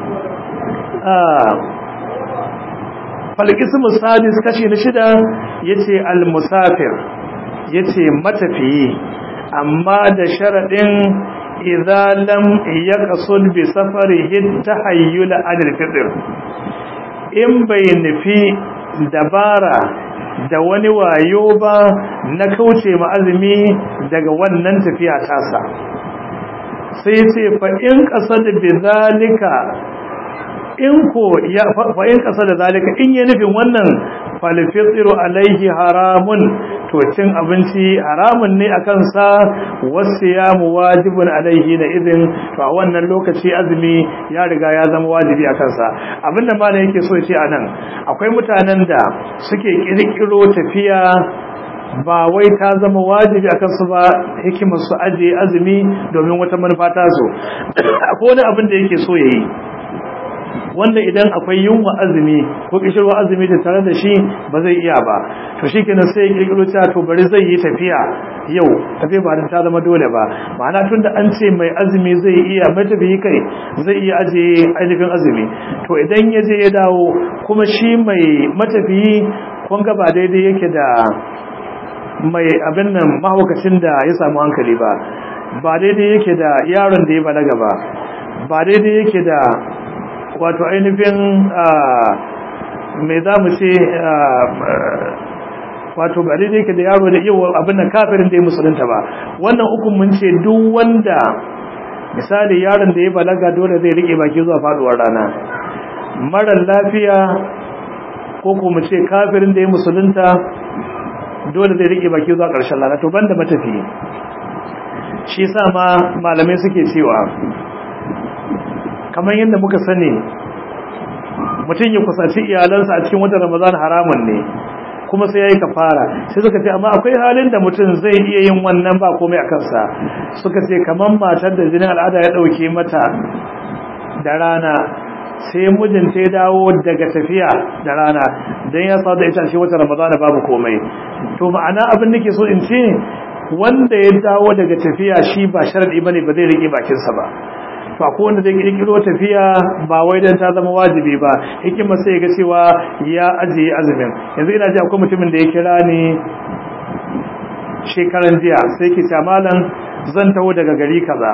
falqismu sadis kashi na shida yace al-musafir yace matafiyi amma da sharadin idza lam yaqsud bi safarihi tahayyul adil fitr in bai nufi dabara da wani wayo ba na kauce ma azumi daga wannan tafiya tasa sai ce fa in qasad bi zalika in ko ya fa in qasad zalika in ya nufin wannan falfitiru alaihi haramun to cin abinci haramun ne akan sa wasiyamu wajibun alaihi na idin to a wannan lokaci azumi ya riga ya zama wajibi akan sa abinda malam yake so ce anan akwai mutanen da suke kirkiro tafiya ba wai ta zama wajibi akan su ba hikimar su aje azumi domin wata manufa ta zo akwai wani abin da yake so yayi wanda idan akwai yunwa azumi ko kishirwa azumi da tare da shi ba zai iya ba to shi kenan sai ya kirkiro cewa to bari zai yi tafiya yau tafiya ba ta zama dole ba ma'ana tunda an ce mai azumi zai iya matafiyi kai zai iya aje ainihin azumi to idan ya je ya dawo kuma shi mai matafiyi kun ga ba daidai yake da mai abin nan mahaukacin da ya samu hankali ba ba daidai yake da yaron da ya balaga ba ba daidai yake da wato ainihin mai za mu ce wato ba daidai ke da yaro da iya abin nan kafirin da ya musulunta ba wannan ukun mun ce duk wanda misali yaron da ya balaga dole zai rike baki zuwa faduwar rana marar lafiya ko ko mu ce kafirin da ya musulunta dole zai rike baki zuwa ƙarshen rana to banda matafi shi sa ma malamai suke cewa kamar yadda muka sani mutum ya kusanci iyalansa a cikin watan ramadan haramun ne kuma sai yayi kafara sai suka ce amma akwai halin da mutum zai iya yin wannan ba komai a kansa suka ce kaman matar da jinin al'ada ya dauke mata da rana sai mijinta ya dawo daga tafiya da rana dan ya sa da ita shi wata ramadana babu komai to ma'ana abin nake so in ce wanda ya dawo daga tafiya shi ba sharadi bane ba zai rike bakinsa ba to akwai wanda zai kirkiro tafiya ba wai dan ta zama wajibi ba hikima sai ga cewa ya ajiye azumin yanzu ina ji akwai mutumin da ya kira ni shekaran jiya sai ke ce malam zan taho daga gari kaza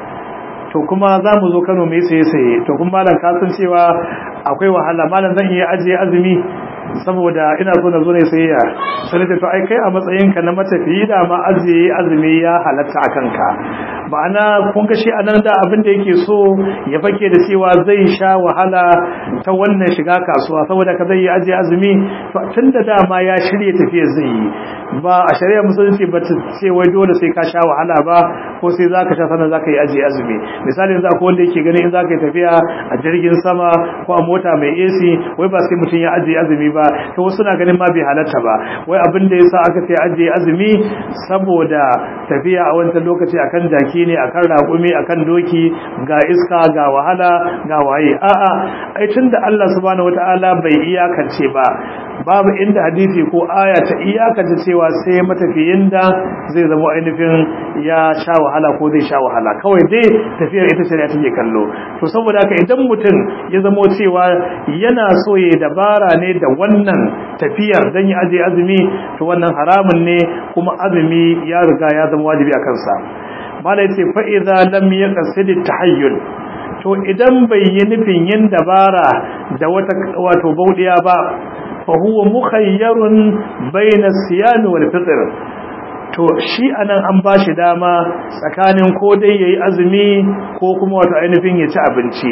to kuma za mu zo Kano mai saye saye to kuma malam ka san cewa akwai wahala malam zan iya ajiye azumi saboda ina so na zo ne sayayya sai da to ai kai a matsayinka na matafiyi da ma ajiye azumi ya halatta a kanka ma'ana kun ga shi anan da abin da yake so ya fake da cewa zai sha wahala ta wannan shiga kasuwa saboda ka zai yi ajiye azumi to tunda dama ya shirye tafiya zai yi ba a shari'a musulunci ba ta ce wai dole sai ka sha wahala ba ko sai zaka sha sannan zaka yi ajiye azumi misali yanzu akwai wanda yake ganin in zaka yi tafiya a jirgin sama ko a mota mai AC wai ba sai mutum ya ajiye azumi ba to wasu na ganin ma bai halatta ba wai abin da yasa aka ce ajiye azumi saboda tafiya a wancan lokaci akan jaki ne akan raƙumi akan doki ga iska ga wahala ga waye a'a ai tunda Allah subhanahu wataala bai iyakance ba babu inda hadisi ko aya ta iyakance cewa sai matafiyin da zai zama ainihin ya sha wahala ko zai sha wahala kawai dai tafiyar ita shari'a take kallo to saboda haka idan mutum ya zamo cewa yana so ya dabara ne da wannan tafiyar dan ya aje azumi to wannan haramun ne kuma azumi ya riga ya zama wajibi a kansa mala yace fa idza lam yaqsid tahayyul to idan bai yi nufin yin dabara da wata wato baudiya ba fa huwa mukhayyarun bayna siyam wal fitr to shi anan an bashi dama tsakanin ko dai yayi azumi ko kuma wato ainihin ya ci abinci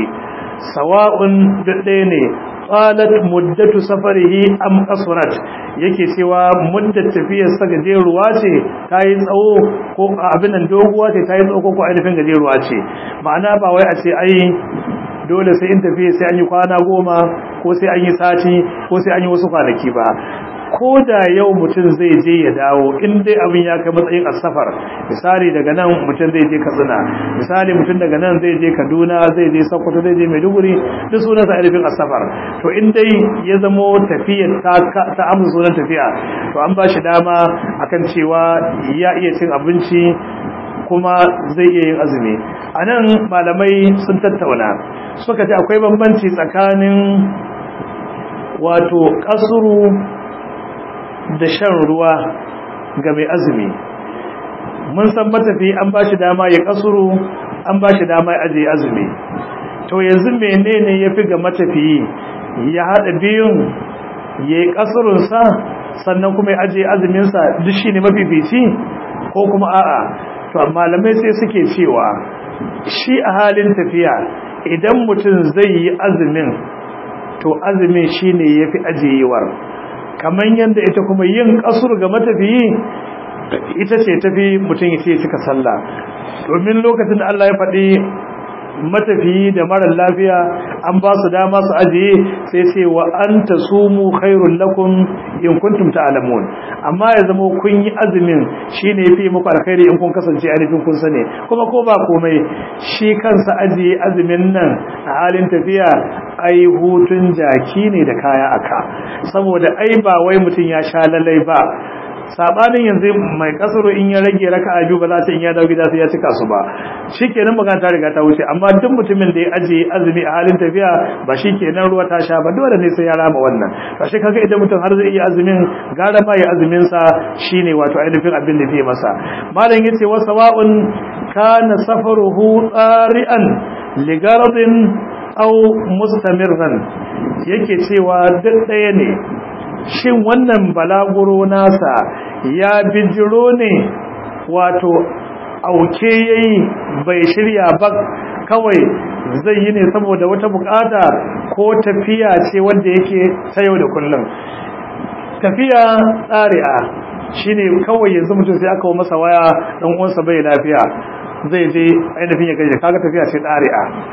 sawa'un ɗaya ne qalat muddatu safarihi am qasrat yake cewa muddat tafiyar sa gajeruwa ce tayi tsawo ko abin nan doguwa ce tayi tsawo ko ainihin gajeruwa ce ma'ana ba wai a ce ai dole sai in tafiya sai an yi kwana goma ko sai an yi sati ko sai an yi wasu kwanaki ba ko da yau mutum zai je ya dawo in dai abin ya kai matsayin asafar misali daga nan mutum zai je katsina misali mutum daga nan zai je kaduna zai je sokoto zai je maiduguri duk sunansa ainihin asafar to in dai ya zamo tafiyar ta amsa sunan tafiya to an ba shi dama akan cewa ya iya cin abinci kuma zai iya yin azumi a nan malamai sun tattauna suka ce akwai bambanci tsakanin wato kasuru da shan ruwa ga mai azumi mun san matafi an ba shi dama ya kasuru an ba shi dama ya ajiye azumi to yanzu menene ya fi ga matafiyi ya haɗa biyun ya yi kasurunsa sannan kuma ya ajiye azuminsa duk shi ne mafifici ko kuma a'a to malamai sai suke cewa shi a halin tafiya idan mutum zai yi azumin to azumin shine yafi ajiyewar kamar yadda ita kuma yin kasur ga matafiyi ita ce tafi mutum ya ce cika sallah domin lokacin da Allah ya faɗi matafiyi da marar lafiya an ba su dama su ajiye sai ce wa an ta sumu khairun lakum in kuntum ta'lamun amma ya zama kun yi azumin shine yafi muku alkhairi in kun kasance ainihin kun sane kuma ko ba komai shi kansa ajiye azumin nan a halin tafiya ai hutun jaki ne da kaya aka saboda ai ba wai mutum ya sha lalai ba sabanin yanzu mai kasaro in ya rage raka'a biyu ba za ta in ya dawo gida sai ya cika su ba shikenan magana ta riga ta wuce amma duk mutumin da ya aje azumi a halin tafiya ba shikenan ruwa ta sha ba dole ne sai ya rama wannan to shi kaga idan mutum har zai iya azumin gara ma ya azumin sa shine wato ainihin abin da zai masa malam yace wa sawa'un kana safaruhu tsari'an ligaradin aw mustamirran yake cewa duk ɗaya ne shin wannan balaguro nasa ya bijiro ne wato auke yayi bai shirya ba kawai zai yi ne saboda wata bukata ko tafiya ce wanda yake ta yau da kullum tafiya tsari'a shine kawai yanzu mutum sai aka masa waya dan uwansa bai lafiya zai je ainihin ya gaje kaga tafiya ce tsari'a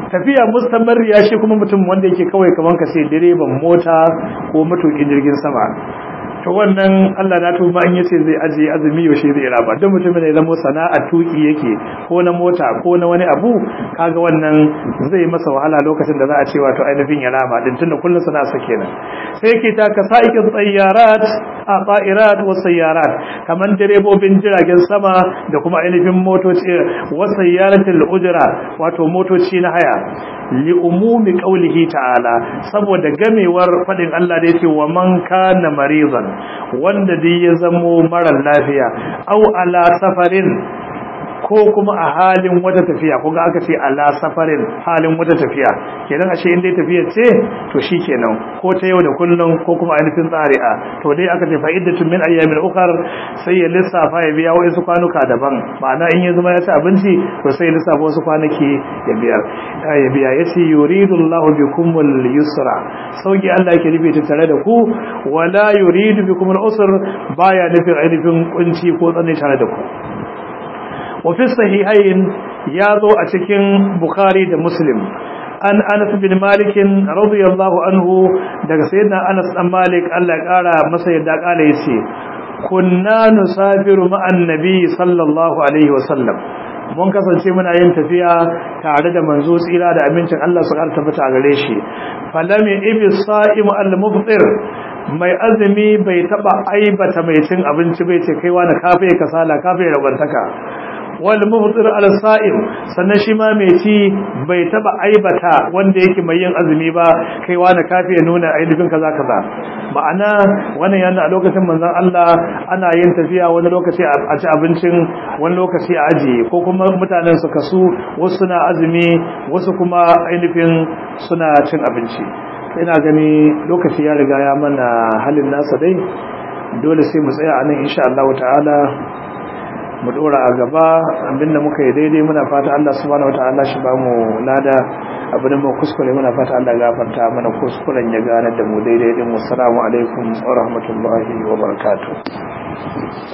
tafiya mustamarriya shi kuma mutum wanda yake kawai kaman ka sai direban mota ko matukin jirgin sama to wannan Allah na tuba in yace zai aje azumi yaushe zai raba duk mutumin da ya zama sana'a tuki yake ko na mota ko na wani abu kaga wannan zai masa wahala lokacin da za a ce wato ainihin ya raba din tunda kullun sana'a sa kenan sai yake ta kasaikin tsayyarat a ta'irat wa sayyarat kaman direbobin jiragen sama da kuma ainihin motoci wa sayyaratul ujra wato motoci na haya li umumi qawlihi ta'ala saboda gamewar fadin Allah da yake wa man kana marizan wanda dai ya zamo mara lafiya au ala safarin ko kuma a halin wata tafiya ko ga aka ce ala safarin halin wata tafiya kenan ashe in dai tafiya ce to shikenan ko ta yau da kullum ko kuma ainihin tsari'a to dai aka ce fa'idatun min ayyamin ukhar sai ya lissafa ya biya wasu kwanuka daban ma'ana in ya zama ya ci abinci to sai ya lissafa wasu kwanaki ya biya ya biya yace yuridullahu bikumul yusra sauki Allah yake nufi ta tare da ku wala yuridu bikumul usr baya nufin ainihin kunci ko tsanani tare da ku وفي الصحيحين ياذو أتكين بخاري دا مسلم أن أنس بن مالك رضي الله عنه دا سيدنا أنس بن مالك الله قال مسيد دا قال يسي كنا نسافر مع النبي صلى الله عليه وسلم mun kasance muna yin tafiya tare da manzo tsira da amincin Allah su ƙara tabbata a gare shi falami ibi sa'imu al-mubtir mai azumi bai taba aibata mai cin abinci bai ce kaiwa na kafe kasala kafe ragwantaka wal muftir al sa'im sannan shi ma mai ci bai taba aibata wanda yake mai yin azumi ba kaiwa na kafe ya nuna aibin kaza kaza ma'ana wannan yana a lokacin manzon Allah ana yin tafiya wani lokaci a ci abincin wani lokaci a ajiye ko kuma mutanen su kasu wasu suna azumi wasu kuma ainihin suna cin abinci ina gani lokaci ya riga ya mana halin nasa dai dole sai mu tsaya a nan insha Allah ta'ala mu dora a gaba abinda muka yi daidai muna fata Allah subhanahu wataala shi ba mu lada abin da kuskure muna fata Allah ya gafarta mana kuskuren ya gane da mu daidai din wassalamu alaikum wa rahmatullahi wa barakatuh